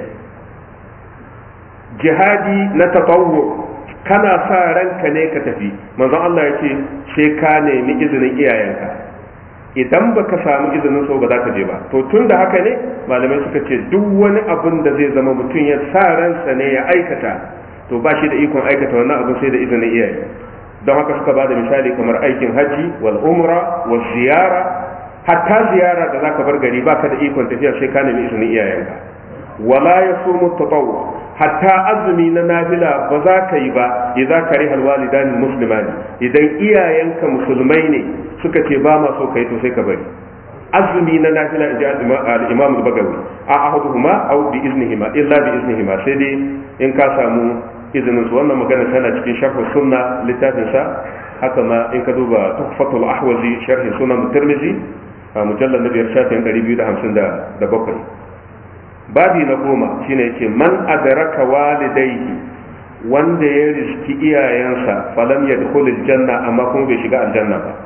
jihadi na tatawwu kana sa ranka ne ka tafi manzon Allah ya ce sai ka nemi izinin iyayenka idan baka samu izinin so ba za ka je ba to tun da haka ne malamai suka ce duk wani abin da zai zama mutum ya sa ransa ne ya aikata to ba shi da ikon aikata wannan abin sai da izinin iyaye don haka suka ba da misali kamar aikin haji wal umra wal ziyara hatta ziyara da zaka bar gari baka da ikon tafiya sai ka nemi izinin iyayenka wala yasumu tatawwu hatta azumi na nafila ba za ka yi ba idan ka rihal walidani muslimani idan iyayenka musulmai ne suka ce ba ma so kai to sai ka bari azumi na nafila inji al-imam al-bagawi a ahaduhuma aw bi iznihima illa bi iznihima sai dai in ka samu izinin su wannan magana tana cikin sharh sunna littafin sa haka ma in ka duba tuhfatul ahwazi sharh sunan tirmidhi mujallal na biyar shafin 257 babi na goma shine yake man adraka walidayhi wanda ya riski iyayensa falam yadkhul aljanna amma kuma bai shiga aljanna ba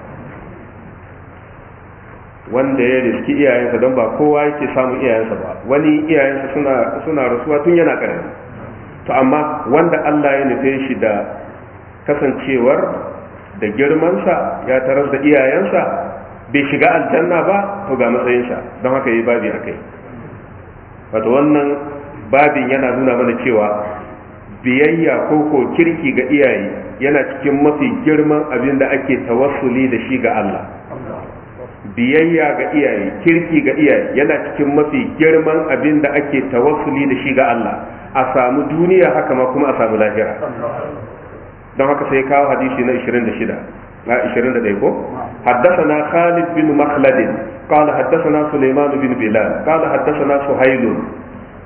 wanda ya riski iyayensa don ba kowa yake samun iyayensa ba wani iyayensa suna suna rasuwa tun yana karami to amma wanda Allah ya nufe shi da kasancewar da girmansa ya tarar da iyayensa bai shiga aljanna ba to ga matsayinsa don haka yi babi akai wato wannan babin yana nuna mana cewa biyayya ko ko kirki ga iyaye yana cikin mafi girman abin da ake tawassuli da shi ga Allah biyayya ga iyaye kirki ga iyaye yana cikin mafi girman abin da ake tawassuli da shi ga Allah a samu duniya haka ma kuma a samu lahira don haka sai kawo hadisi na 26 na 21 ko حدثنا خالد بن مخلد قال حدثنا سليمان بن بلال قال حدثنا سهيل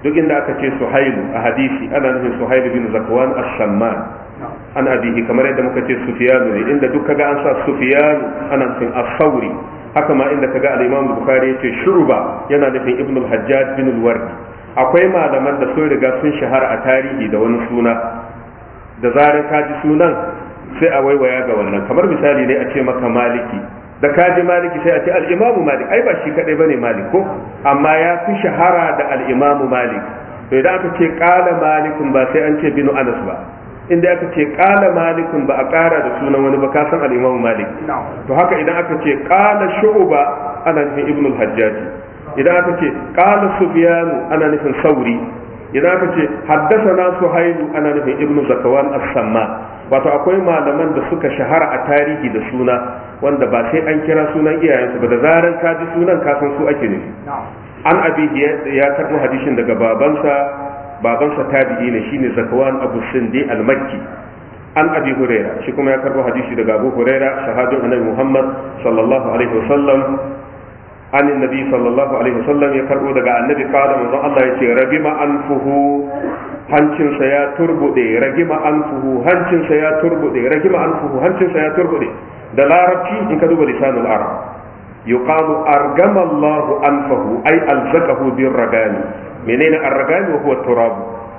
duk inda aka ce suhailu a hadisi ana nufin suhailu bin zakwan ash-shamman an abihi kamar yadda muka ce sufiyanu ne inda duk kaga an sa sufiyanu ana nufin as-sauri haka ma inda kaga al-imam bukhari yace shuruba yana nufin ibn al-hajjaj bin al-wardi akwai malaman da sun riga sun shahara a tarihi da wani suna da zarar ka ji sunan sai a waiwaya ga wannan kamar misali ne a ce maka maliki da ka ji maliki sai a ce al-imamu malik ai ba shi kadai bane malik ko amma ya fi shahara da al-imamu malik to idan aka ce qala malikun ba sai an ce binu anas ba inda aka ce qala malikun ba a kara da sunan wani ba ka san al-imamu malik to haka idan aka ce qala shu'ba ana nufin ibnu al-hajjaj idan aka ce qala sufyanu ana nufin sauri idan aka ce haddathana suhailu ana nufin ibnu zakawan as-samma wato akwai malaman da suka shahara a tarihi da suna wanda ba sai an kira sunan iyayensu ba da zaran ka ji sunan ka san su ake nufi an abi ya karbo hadisin daga babansa babansa tabi'i ne shine zakawan abu sindi al-makki an abi huraira shi kuma ya karbo hadisi daga abu huraira shahadun annabi muhammad sallallahu alaihi wasallam an annabi sallallahu alaihi wasallam ya karbo daga annabi qala manzon Allah yace rabima anfuhu hancinsa ya turbude ragima anfuhu hancinsa ya turbude ragima anfuhu hancinsa ya turbude da larabci in ka duba lisanul arab yuqalu argama Allah anfahu ay alzaqahu bir ragani menene ar-ragani wa huwa turab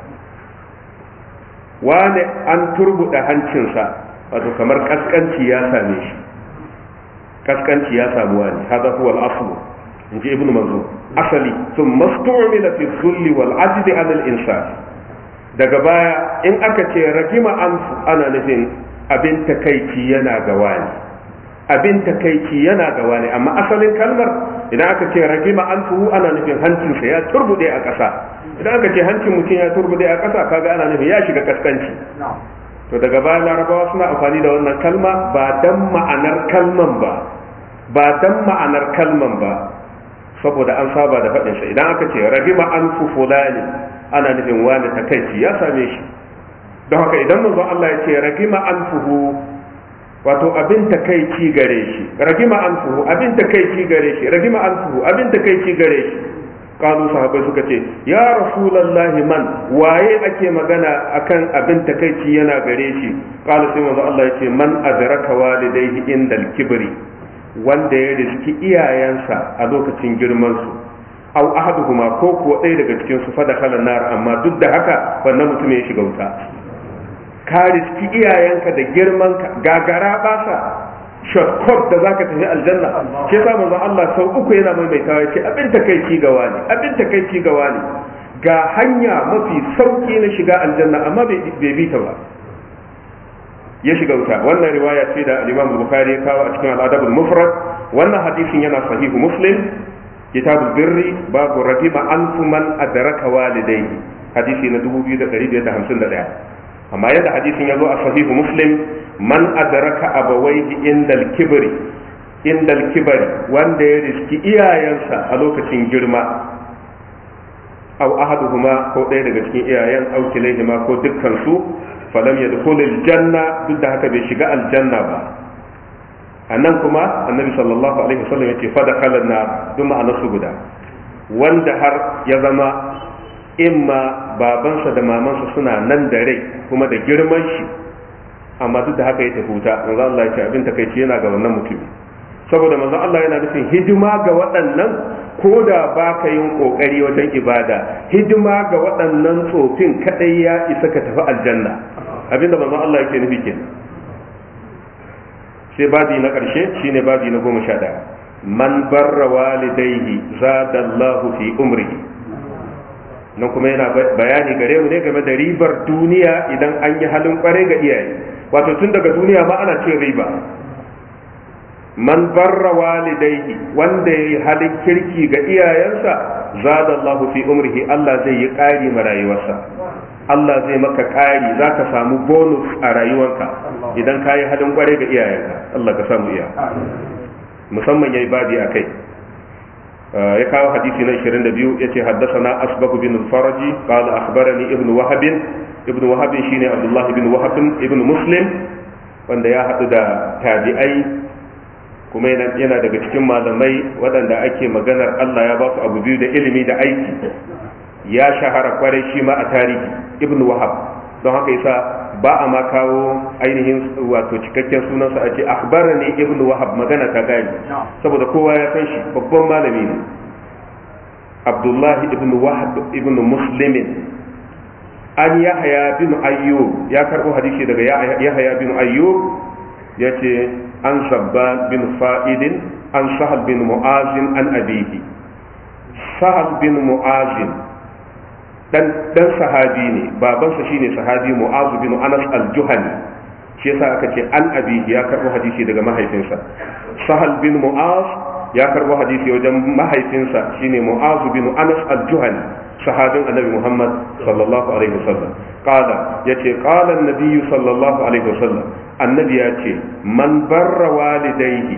wane an turbuda hancinsa wato kamar kaskanci ya same shi kaskanci ya samu wani hada huwa al-asl in ji ibnu manzur asali sun mastu'mila fi dhulli wal ajdi an al-insan daga baya in aka ce ragima anfu ana nufin abin takaici yana ga wani abin takaici yana ga wani amma asalin kalmar idan aka ce ragima anfu ana nufin hancinsa ya turbude a ƙasa idan aka ce hancin mutum ya turbude a ƙasa kaga ana nufin ya shiga kaskanci to daga baya larabawa suna amfani da wannan kalma ba dan ma'anar kalman ba ba dan ma'anar kalman ba saboda an saba da faɗin sa idan aka ce ragima anfu fulani ana nufin wani takaici ya same shi don haka idan manzo Allah ya ce ragima anfuhu wato abin takaici gare shi ragima anfuhu abin takaici gare shi ragima anfuhu abin takaici gare shi kalu sahabbai suka ce ya rasulullahi man waye ake magana akan abin takaici yana gare shi kalu sai manzo Allah ya ce man adraka walidayhi indal kibri wanda ya riski iyayensa a lokacin girman su aw ahaduhuma ko kuwa ɗaya daga cikin su fada kalan nar amma duk da haka wannan mutum ya shiga wuta ka riski iyayenka da girmanka gagara basa shortcut da zaka tafi aljanna ke sa manzon Allah sau uku yana maimaitawa yace abin takeici ga wani abin takeici ga wani ga hanya mafi sauki na shiga aljanna amma bai bi ta ba ya shiga wuta wannan riwaya ce da al-Imam Bukhari ya kawo a cikin al-Adab al-Mufrad wannan hadisin yana sahihu Muslim kitabul birri babu ragiba anfu man adraka walidayhi hadisi na 2551 amma yadda hadisin ya zo a sahihu muslim man adraka abawaihi indal kibri indal kibri wanda ya riski iyayensa a lokacin girma aw ahaduhuma ko ɗaya daga cikin iyayen aw kilayhima ko dukkan su falam yadkhulul janna duk da haka bai shiga aljanna ba annan kuma annabi sallallahu alaihi wasallam yace fa dakhala na duk ma'anar su guda wanda har ya zama imma babansa da mamansa suna nan da rai kuma da girman shi amma duk da haka ya tafi wuta manzo Allah ya ce abin takaici yana ga wannan mutum saboda manzo Allah yana nufin hidima ga waɗannan ko da ba ka yin kokari wajen ibada hidima ga waɗannan tsofin kadai ya isa ka tafi aljanna abinda manzo Allah yake nufi kenan sai babi na ƙarshe shine babi na goma sha ɗaya man barra walidaihi zadallahu fi umrihi nan kuma yana bayani gare mu ne game da ribar duniya idan an yi halin kware ga iyaye wato tun daga duniya ma ana cin riba man barra walidaihi wanda ya yi halin kirki ga iyayensa zadallahu fi umrihi Allah zai yi ƙari ma rayuwarsa Allah zai maka ƙari za ka samu bonus a rayuwarka idan ka yi halin kware ga iyayenka Allah ka samu iya musamman ya yi babi a kai ya kawo hadisi na 22 yace haddathana asbaq bin al-faraji qala akhbarani ibn wahab ibn wahab shine abdullah ibn wahab ibn muslim wanda ya hadu da tabi'ai kuma yana daga cikin malamai waɗanda ake maganar Allah ya ba su abu biyu da ilimi da aiki ya shahara kwarai shi ma a tarihi ibn wahab don haka yasa ba a ma kawo ainihin wato cikakken sunansa a ce akhbarani ibn wahab magana ta gani saboda kowa ya san shi babban malami ne abdullahi ibn wahab ibn muslimin an yahaya bin ayyub ya karbo hadisi daga yahaya bin ayyub ya ce an sabba bin fa'idin an sahal bin mu'azin an abihi sahal bin mu'azin dan dan sahabi ne babansa shine sahabi mu'azu bin anas al-juhani shi yasa aka ce an abihi ya karbo hadisi daga mahaifinsa sahal bin mu'az ya karbo hadisi wajen mahaifinsa shine mu'azu bin anas al-juhani sahabin annabi muhammad sallallahu alaihi wasallam qala yace qala an-nabiy sallallahu alaihi wasallam annabi ya ce man barra walidaihi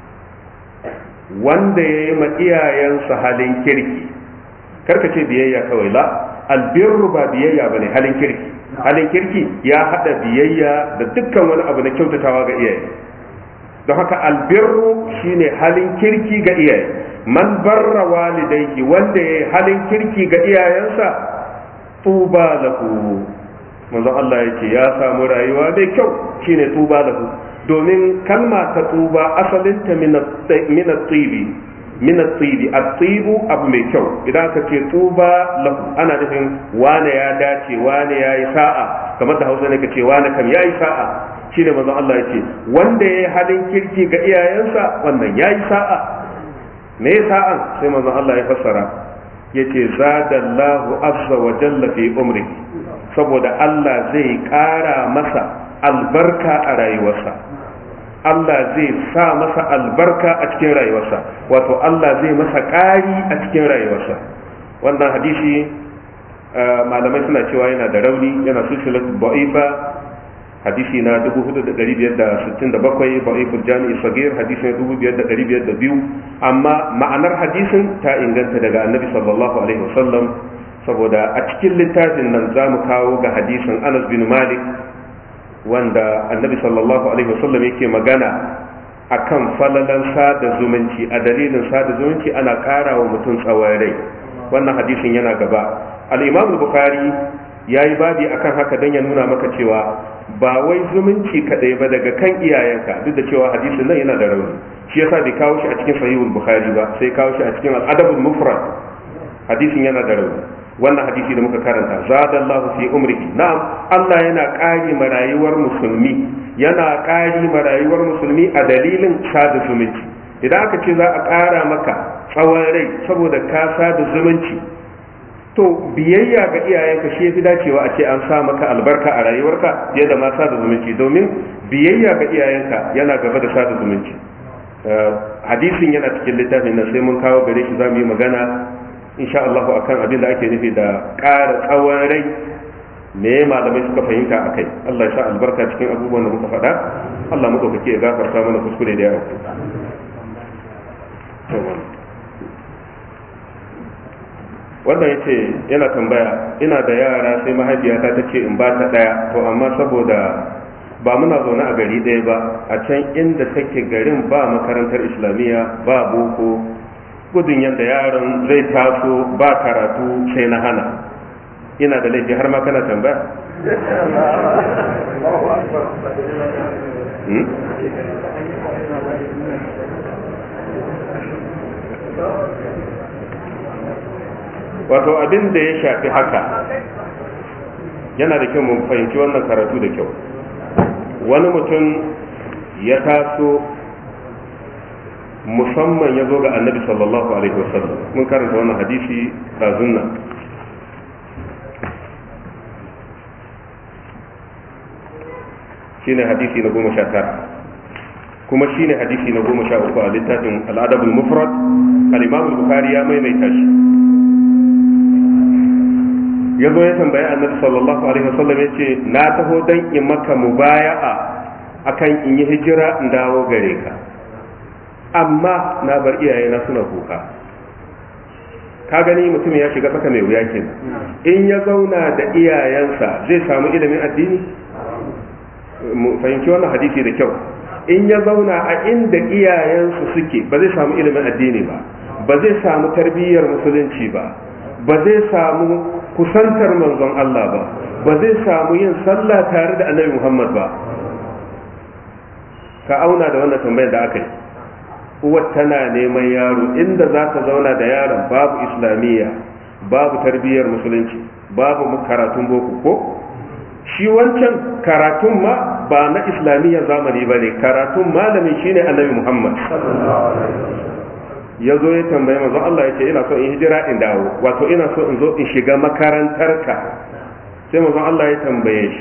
wanda ya yi ma iyayensa halin kirki karka ce biyayya kawai la albirru ba biyayya bane halin kirki halin kirki ya hada biyayya da dukkan wani abu na kyautatawa ga iyaye don haka albirru shine halin kirki ga iyaye man barra walidaihi wanda ya yi halin kirki ga iyayensa tuba lahu manzon Allah yake ya samu rayuwa mai kyau shine tuba lahu domin kalma ta tuba asalinta min at-tibi min at-tibi at-tibu abu mai kyau idan aka ce tuba lahu ana nufin wane ya dace wane ya yi sa'a kamar da Hausa ne ka ce wane kam ya yi sa'a shine manzon Allah yake wanda ya yi halin kirki ga iyayensa wannan ya yi sa'a me ya sa'an sai manzon Allah ya fassara yace zadallahu azza wa jalla fi umri saboda Allah zai ƙara masa albarka a rayuwarsa Allah zai sa masa albarka a cikin rayuwarsa wato Allah zai masa ƙari a cikin rayuwarsa wannan hadisi malamai suna cewa yana da rauni yana silsilatu ba'ifa hadisi na 4567 ba'iful jami'i sagir hadisi na 5502 amma ma'anar hadisin ta inganta daga annabi sallallahu alaihi wasallam saboda a cikin littafin nan za mu kawo ga hadisin anas bin malik wanda annabi sallallahu alaihi wasallam yake magana akan falalan sada zumunci a dalilin sada zumunci ana ƙara wa mutum tsawon rai wannan hadisin yana gaba al-imam bukhari ya yi babi akan haka don ya nuna maka cewa ba wai zumunci kaɗai ba daga kan iyayenka duk da cewa hadisin nan yana da rauni shi yasa bai kawo shi a cikin sahihul bukhari ba sai kawo shi a cikin al-adabul mufrad hadisin yana da rauni wannan hadisi da muka karanta zadallahu fi umrihi na'am Allah yana ƙari ma rayuwar musulmi yana ƙari ma rayuwar musulmi a dalilin sada zumunci idan aka ce za a ƙara maka tsawon rai saboda ka sada zumunci to biyayya ga iyayenka shi yafi dacewa a ce an sa maka albarka a rayuwarka fiye da ma sada zumunci domin biyayya ga iyayenka yana gaba da sada zumunci hadisin yana cikin littafin nan sai mun kawo gare shi za mu yi magana insha Allah akan abin da ake nufi da ƙara tsawon rai me malamai suka fahimta a kai Allah ya sa albarka cikin abubuwan da muka faɗa Allah muka kake ya gafarta mana kuskure da yawa wannan yace yana tambaya ina da yara sai mahaifiyata ta ce in ba ta ɗaya to amma saboda ba muna zaune a gari ɗaya ba a can inda take garin ba makarantar islamiyya ba boko gudun yadda yaron zai taso ba karatu sai na hana ina da laifi har ma kana tambaya wato abin da ya shafi haka yana da kyau mu fahimci wannan karatu da kyau wani mutum ya taso musamman ya zo ga annabi sallallahu alaihi wasallam mun karanta wannan hadisi ɗazun nan shine hadisi na goma sha tara kuma shine hadisi na goma sha uku a littafin al'adabul mufrad al-imam bukhari ya maimaita shi ya zo ya tambayi annabi sallallahu alaihi wasallam ya ce na taho dan in maka mubaya'a akan in yi hijira in dawo gare ka amma na bar iyayena suna kuka ka gani mutum ya shiga tsaka mai wuya kenan in ya zauna da iyayensa zai samu ilimin addini mu fahimci wannan hadisi da kyau in ya zauna a inda iyayensu suke ba zai samu ilimin addini ba ba zai samu tarbiyyar musulunci ba ba zai samu kusantar manzon Allah ba ba zai samu yin sallah tare da annabi Muhammad ba ka auna da wannan tambayar da aka yi uwar tana neman yaro inda za ta zauna da yaron babu islamiyya babu tarbiyyar musulunci babu karatun boko ko shi wancan karatun ma ba na islamiyyar zamani ba ne karatun malamin shine annabi muhammad ya zo ya tambaye manzon Allah ya ce ina so in hijira in dawo wato ina so in zo in shiga makarantarka sai manzon Allah ya tambaye shi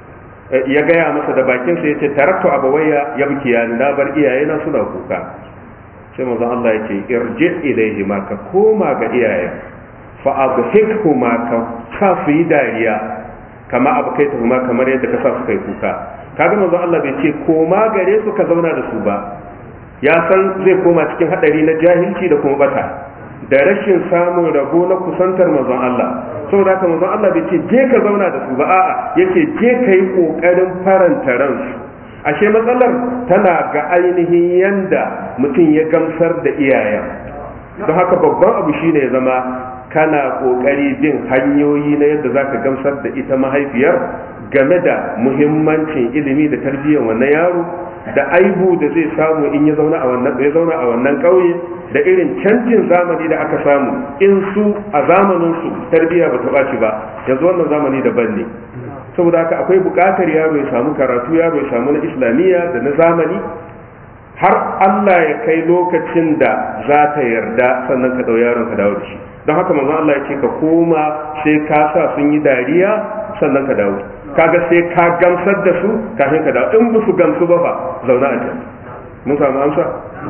ya gaya masa da bakinsa ya ce taraktu abawayya ya bukiya na bar iyayena suna kuka sai manzon Allah ya ce irji ilaihi ma ka koma ga iyayen fa abhikhu ma ka sa su yi dariya kama abkaita ma kamar yadda ka sa su kai kuka kaga manzon Allah bai ce koma gare su ka zauna da su ba ya san zai koma cikin hadari na jahilci da kuma bata da rashin samun rabo na kusantar manzon Allah saboda haka manzon Allah bai ce je ka zauna da su ba a'a yace je ka yi kokarin faranta ransu ashe matsalar tana ga ainihin yanda mutum ya gamsar da iyayen don haka babban abu shine ya zama kana kokari bin hanyoyi na yadda zaka gamsar da ita mahaifiyar game da muhimmancin ilimi da tarbiyyar wannan yaro da aibu da zai samu in ya zauna a wannan ya zauna a wannan ƙauye da irin canjin zamani da aka samu in su a zamanin su tarbiyya ba ta ɓaci ba yanzu wannan zamani daban ne saboda haka akwai buƙatar yaro ya samu karatu yaro ya samu na islamiyya da na zamani har Allah ya kai lokacin da za ta yarda sannan ka ɗau yaron ka dawo da shi don haka manzon Allah ya ce ka koma sai ka sa sun yi dariya sannan ka dawo kaga sai ka gamsar da su kafin ka dawo in ba su gamsu ba fa zauna a can mun samu amsa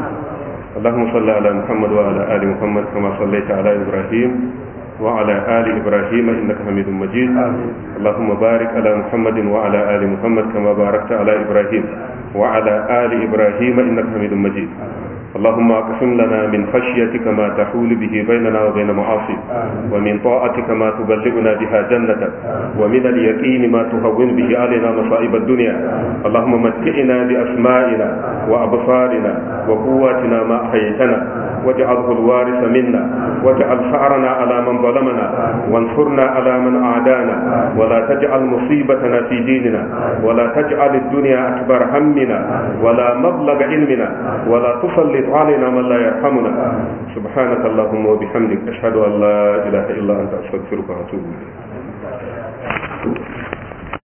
اللهم صل على محمد وعلى ال محمد كما صليت على ابراهيم وعلى ال ابراهيم انك حميد مجيد اللهم بارك على محمد وعلى ال محمد كما باركت على ابراهيم وعلى ال ابراهيم انك حميد مجيد اللهم اقسم لنا من خشيتك ما تحول به بيننا وبين معاصيك ومن طاعتك ما تبلغنا بها جنتك ومن اليقين ما تهون به علينا مصائب الدنيا اللهم متعنا باسمائنا وابصارنا وقواتنا ما احييتنا واجعله الوارث منا واجعل ثارنا على من ظلمنا وانصرنا على من اعدانا ولا تجعل مصيبتنا في ديننا ولا تجعل الدنيا اكبر همنا ولا مبلغ علمنا ولا تسلط علينا من لا يرحمنا سبحانك اللهم وبحمدك أشهد أن لا إله إلا أنت أستغفرك وأتوب إليك